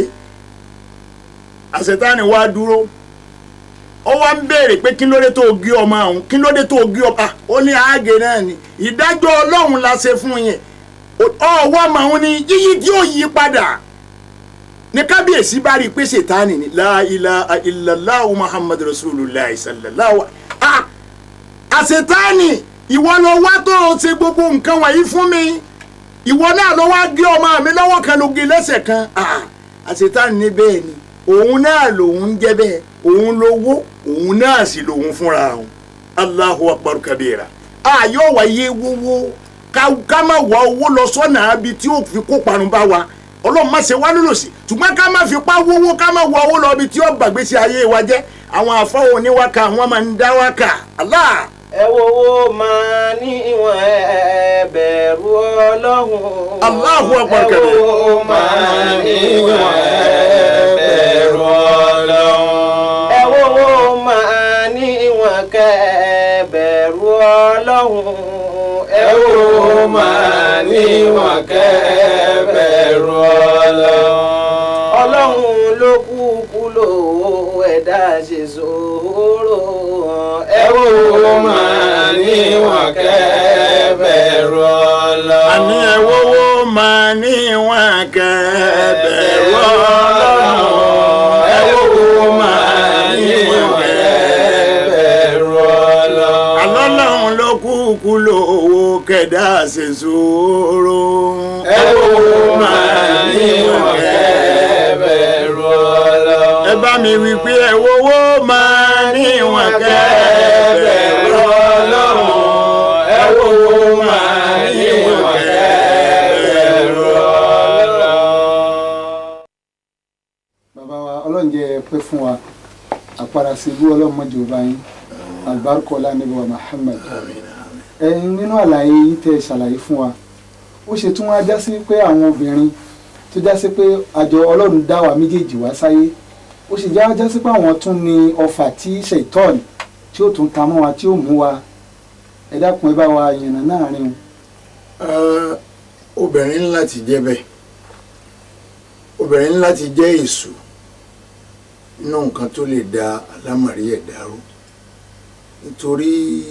àṣetáni wá dúró ó wá ń béèrè pé kí ló dé tó gé ọmọ àwọn kí ló dé tó gé ọmọ ó ní àágé náà ni ìdájọ́ ọlọ́run la ṣe fún yẹn ọwọ́ ọmọ àwọn ni yíyí tí ó yí padà ní kábíyèsí bá rí i pé ṣètáni ni la ilaha illallah muhammad rasulullah sallallahu ah àṣetáni ìwọ ló wá tó o ṣe gbogbo nǹkan wọ̀nyí fún mi ìwọ náà ló wá gé ọmọ mi lọ́wọ́ kan ló gé lẹ́sẹ̀ kan ah àṣetáni ní bẹ́ẹ̀ ni òun náà lòun jẹ́ bẹ́ẹ̀ òun lówó òun náà sì lòun fúnra òun allahu akbar kabira a yóò wáyé wówó ká- ká má wá owó lọ sọ́nà abi tí ó fi kó parun bá wa ọlọ́run má ṣe wá lólòsì ṣùgbọ́n ká má fi pa wówó ká má wá owó lọ ibi tí ó gbàgbésí ayé wa jẹ́ àwọn àfọwọ́ oníwáka wọ́n máa ń dá wákà allah ẹ wo owó máa ní ìwọ̀n ẹ bẹ̀rù ọlọ́run. Allahu Akbar ẹ kabir. wo owó máa ní ìwọ̀n ẹ bẹ̀rù ọlọ́run. ẹ wo owó máa ní ìwọ̀n kẹ ẹ bẹ̀rù ọlọ́run. ẹ wo owó máa ní ìwọ̀n kẹ ẹ bẹ̀rù ọlọ́run. ọlọ́run ló kúkú lò ó ẹ̀dá ṣe sòrò. ẹ wo owó máa ní ìwọ̀n kẹ ẹ bẹ̀rù ọlọ́run. àní ẹ̀wọ́wọ́ máa ní wọn kẹ́ẹ̀bẹ̀rù ọlọ́run ẹ̀wọ́wọ́ máa ní wọn bẹ̀rù ọlọ́run. alọ́lọ́run ló kúkú lówó kẹ̀dá ṣe sòrò ẹ̀wọ́ máa ní wọn bẹ̀rù ọlọ́run. ẹ bá mi wí pé ẹ̀wọ́wọ́ máa ní wọn kẹ́ẹ̀bẹ̀rù ọlọ́run ẹ̀wọ́wọ́ máa ní wọn kẹ́ẹ̀bẹ̀rù ọlọ́run. bàbá wa ọlọ́run jẹ́ pẹ́ fún wa àpàrà sí ibú ọlọ́run mọ́jọ bá yín albarkola níbi wa Muhammad ẹ̀yin nínú àlàyé yìí tẹ́ ẹ ṣàlàyé fún wa ó ṣe tún wá já sí pé àwọn obìnrin tó já sí pé àjọ ọlọ́run dá wa méjèèjì wá sáyé ó sì já já sí pé àwọn tún ní ọfà tí ṣètọ́ọ̀nì tí ó tún ta mọ́ wa tí ó mú wa ẹ dákun ẹ bá wa yànnà náàrin Ẹ, obìnrin ní láti jẹ́ bẹ́ẹ̀ obìnrin ní láti jẹ́ èṣù nínú nǹkan tó lè da alámàrí ẹ̀ dàrú nítorí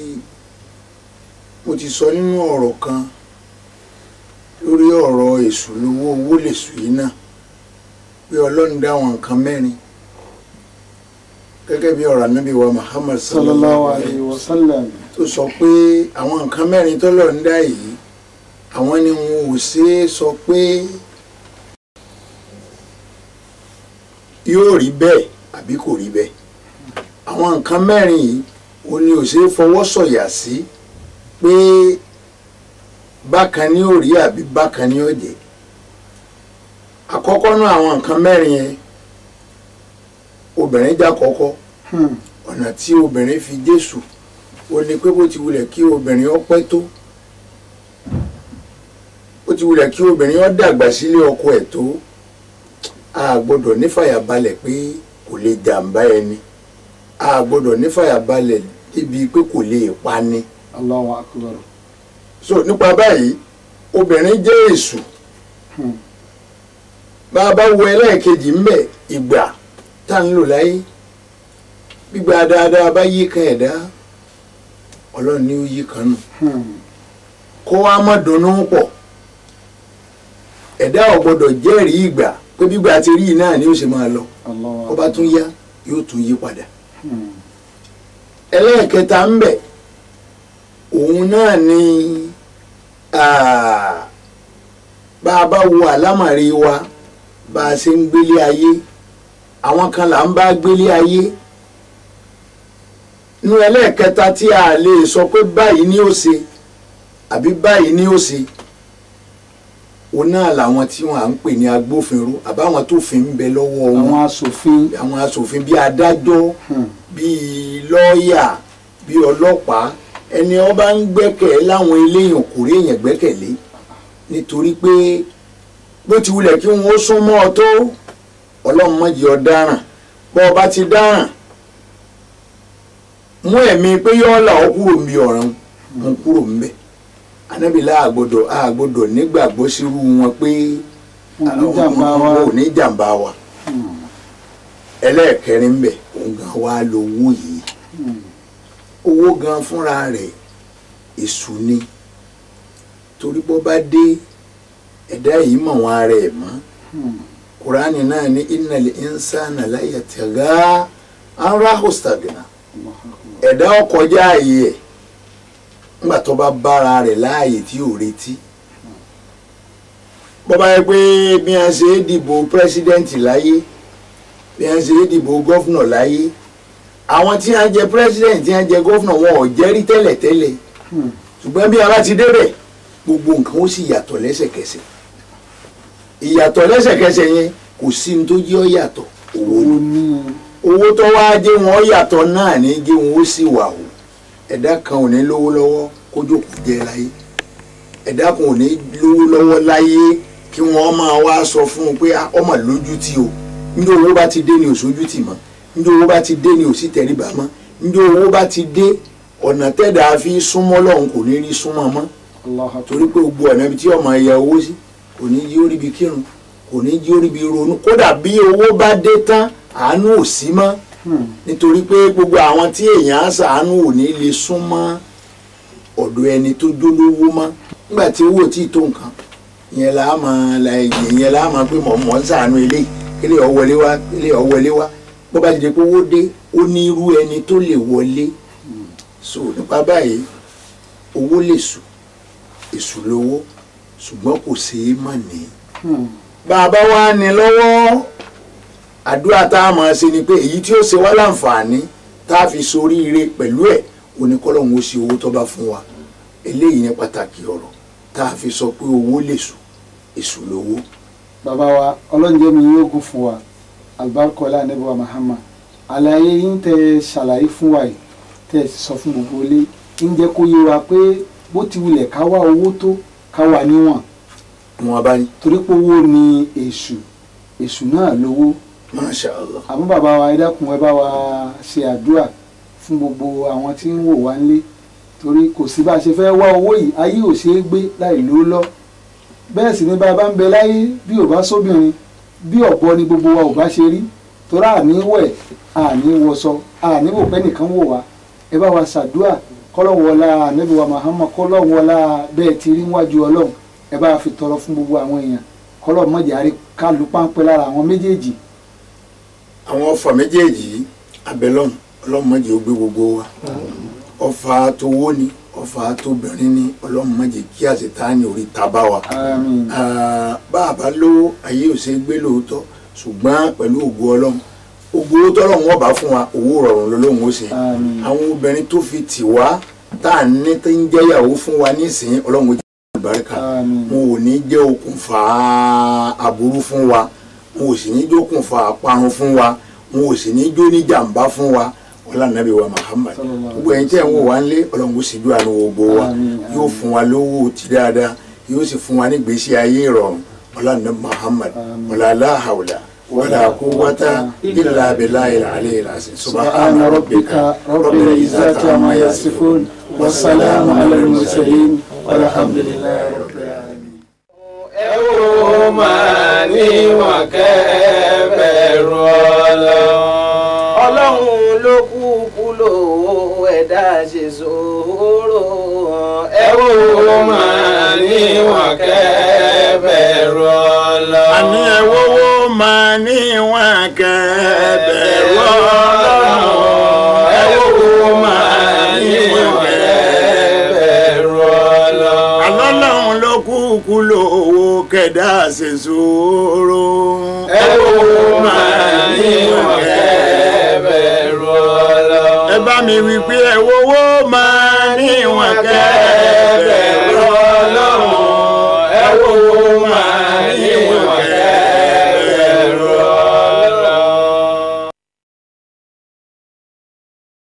mo ti sọ nínú ọ̀rọ̀ kan lórí ọ̀rọ̀ èṣù lówó owó lèṣù yìí náà pé ọlọ́run dá àwọn nǹkan mẹ́rin gẹ́gẹ́ bí ọ̀rọ̀ anábì wa Muhammad sallallahu alayhi wa sallam tó sọ pé àwọn nǹkan mẹ́rin tọ́lọ̀ ń dá yìí àwọn ni wọn ò ṣe é sọ pé yóò rí bẹ́ẹ̀ àbí kò rí bẹ́ẹ̀ àwọn nǹkan mẹ́rin yìí ó ní ò ṣe é fọwọ́ sọ̀yà sí pé bákan ni ó rí àbí bákan ni ó jẹ́ àkọ́kọ́ náà àwọn nǹkan mẹ́rin yẹn obìnrin já kọ́kọ́ Hmm. ọ̀nà tí obìnrin fi jésù ó ní pé bó ti wulẹ̀ kí obìnrin ó pẹ́ tó bó ti wulẹ̀ kí obìnrin ó dàgbà sílé ọkọ ẹ̀ tó a gbọ́dọ̀ nífàyàbalẹ̀ pé kò lè jàǹbá ẹni a gbọ́dọ̀ nífàyàbalẹ̀ débi pé kò lè pani Allahu akbar. so nípa báyìí obìnrin jẹ́ èṣù Hmm. bá a bá wo ẹlẹ́ẹ̀kejì ń bẹ̀ ìgbà tá ń lò láyé gbígba dáadáa bá yí kan ẹ̀dá ọlọ́run ní ó yí kan nù Hmm. kó wá má dunnú pọ̀ ẹ̀dá ò gbọ́dọ̀ jẹ́rìí ìgbà pé gbígbà ti rí yìí náà ni ó ṣe máa lọ Allahu kó bá tún yá yóò tún yí padà Hmm. ẹlẹ́ẹ̀kẹta ń bẹ̀ òun náà ni ah, bá a bá wo àlámàrí wa bá a ṣe ń gbélé ayé àwọn kan là ń bá gbélé ayé nínú ẹlẹ́ẹ̀kẹta tí a lè sọ pé báyìí ni ó ṣe àbí báyìí ni ó ṣe òun náà làwọn tí wọn à ń pè ní agbófinró àbáwọn tó fi ń bẹ lọ́wọ́ wọn àwọn asòfin. àwọn aṣòfin bíi adájọ́ Hmm. bíi lọ́ọ̀yà bíi ọlọ́pàá ẹni ó bá ń gbẹ́kẹ̀ láwọn eléyàn kò rí èèyàn gbẹ́kẹ̀lé nítorí pé bó ti wulẹ̀ kí wọ́n sún mọ́ ọ tó ọlọ́run má jẹ́ ọ dáràn bọ́ ọ bá ti dáràn mú ẹ̀mí pé yọ́ là ó kúrò ń bí ọ̀ràn mú kúrò ń bẹ̀ anábìlá àgbọ̀dọ̀ àgbọ̀dọ̀ nígbàgbọ́ sírú wọn pé oníjàmbá wa. wọn ò ní jàmbá wa Hmm. ẹlẹ́ẹ̀kẹrin ń bẹ̀ òun gan wá lówó yìí Hmm. owó gan fúnra rẹ̀ èṣù ni torí bó bá dé ẹ̀dá yìí mọ̀ wọn ara ẹ̀ mọ́ Hmm. kuraani náà ní innal insana la yatagha an rahu stagna Allahu akbar. ẹ̀dá ọkọjá ààyè ẹ̀ nígbà tó bá bára rẹ̀ láàyè tí ò retí bó bá yẹ pé bí wọ́n ṣe é dìbò pírẹ́sídẹ́ǹtì láyé bí wọ́n ṣe é dìbò gọ́fúnà láyé àwọn tí wọ́n jẹ pírẹ́sídẹ́ǹtì tí wọ́n jẹ gọ́fúnà wọn ò jẹ́rí tẹ́lẹ̀tẹ́lẹ̀ Hmm. ṣùgbọ́n bí a bá ti débẹ̀ gbogbo nǹkan ó sì yàtọ̀ lẹ́sẹ̀kẹsẹ̀ ìyàtọ̀ lẹ́sẹ̀kẹsẹ̀ yẹn kò sí ní tó jẹ́ ọ yàtọ̀ owó owó ni ní. owó tó wá jẹ́ wọn yàtọ̀ náà ní jẹ́ wọn ó sì wà o ẹ̀dá kan ò ní lówó lọ́wọ́ kó jókòó jẹ láyé ẹ̀dá kan ò ní lówó lọ́wọ́ láyé kí wọ́n máa wá sọ fún un pé "Ah, ọmọ lójú tì o ní owó bá ti dé ní òṣojú tì mọ́ ní owó bá ti dé ní òsì tẹríba mọ́ ní owó bá ti dé ọ̀nà tẹ́dà fi súnmọ́ lọ́hùn kò ní rí súnmọ́ mọ́ Allahu akbar. torí pé gbogbo ọ̀nà ibi tí ọmọ ẹ̀yà owó sí kò ní jí oríbi kírun kò ní jí oríbi ronú kódà bí owó bá dé tán àánú ò sí mọ́ Hmm. nítorí pé gbogbo àwọn tí èèyàn á ṣàánú ò ní lè súnmọ́ ọ̀dọ̀ ẹni tó jólówó mọ́ nígbà tí owó tí ì tó nǹkan ìyẹn là á máa la ìyẹn là á máa pé mọ̀ mọ̀ ń ṣàánú eléyìí kílẹ̀ ọ̀ wọlé wá kílẹ̀ ọ̀ wọlé wá bó bá ti di pé owó dé ó ní irú ẹni tó lè wọlé so nípa báyìí owó lè sùn èṣù lówó ṣùgbọ́n kò ṣeé má ní Hmm. bàbá wa ní lọ́wọ́ àdúrà tá a máa ṣe ni pé èyí tí ó ṣe wá láǹfààní tá a fi soríire pẹ̀lú ẹ̀ oníkọ́lọ́hún ó ṣe owó tó bá fún wa eléyìí ní pàtàkì ọ̀rọ̀ tá a fi sọ pé owó lè sùn èṣù lówó. bàbá wa ọlọ́njẹ́ mi yóò kún fún wa alibarikola anabiwa mahama àlàyé yín tẹ ṣàlàyé fún wa yìí tẹ sọ fún gbogbo ilé ń jẹ́ kó yé wa pé bó ti wulẹ̀ ká wá owó tó ká wà níwọ̀n wọn bá ní torí pé owó ni èṣù èṣù náà lówó masha allah àmọ́ bàbá wa ẹ dákun ẹ bá wa ṣe àdúrà fún gbogbo àwọn tí ń wò wá nílé torí kò sí bá a ṣe fẹ́ wá owó yìí ayé ò ṣeé gbé láì lówó lọ bẹ́ẹ̀ sì ni bá a bá ń bẹ láyé bí ò bá sóbìnrin bí ọ̀pọ̀ ni gbogbo wa ò bá ṣe rí torí àní wẹ̀ àní wọṣọ àní wò pé nìkan wò wá ẹ bá wa ṣàdúrà kọ́lọ́wọ́lá ànábì wa Muhammad kọ́lọ́wọ́lá bẹ́ẹ̀ ti rí wájú ọlọ́run ẹ bá fi tọrọ fún gbogbo àwọn èèyàn kọ́lọ́ mọ̀jà rí kálu páńpẹ́ lára àwọn méjèèjì àwọn ọfà méjèèjì yìí abẹ́lọ́hùn ọlọ́mọdé ó gbé gbogbo wa ọfà tówó ni ọfà tóbìnrin ni ọlọ́mọdé kí àṣetáni orí tábà wa. àmín Ah, bá a bá lówó ayé ò ṣe é gbé lóòótọ́ ṣùgbọ́n pẹ̀lú ògo ọlọ́run ògo tọ́lọ́run ọba fún wa owó rọrùn lọ́lọ́run ó ṣe àmín àwọn obìnrin tó fi tì wá tá à ń ní tó ń jẹ́yàwó fún wa nísìnyí ọlọ́run ó jẹ́ lálùbáríkà Àmín. wọn ò ní jẹ́ okùnfà aburú fún wa wọn ò sì ní jẹ́ okùnfà parun fún wa wọn ò sì ní jó ní jàǹbá fún wa wọlá nàbí wa Muhammad Sallallahu gbogbo ẹ̀yin tí ẹ̀ ń wò wá ń lé ọlọ́run kò sì ju àánú gbogbo wa Àmín, yóò fún wa lówó ti dáadáa yóò sì fún wa ní gbèsè ayé ìrọ̀rùn wọlá nàbí Muhammad Àmín. wọlá aláhàwùlà wọlá quwwata illa billahi al-ali al-azim سبحان ربك رب العزة عما يصفون والسلام على المرسلين والحمد لله رب العالمين ẹ ó máa níwọ̀n kẹ́ bẹ̀rù ọlọ́run. ọlọ́run ló kúkú lówó ẹ̀dá ṣe sòrò. ẹ ó máa níwọ̀n kẹ́ bẹ̀rù ọlọ́run. àní ẹ̀wọ́wọ́ máa ní wọn kẹ́ẹ̀bẹ̀rù ọlọ́run ẹ̀wọ́wọ́ máa ní wọn bẹ̀rù ọlọ́run. alọ́lọ́run ló kúkú lówó kẹ̀dá ṣe sòrò ẹ ó máa níwọ̀n kẹ́ bẹ̀rù ọlọ́run. ẹ bá mi wí pé ẹ̀wọ́wọ́ máa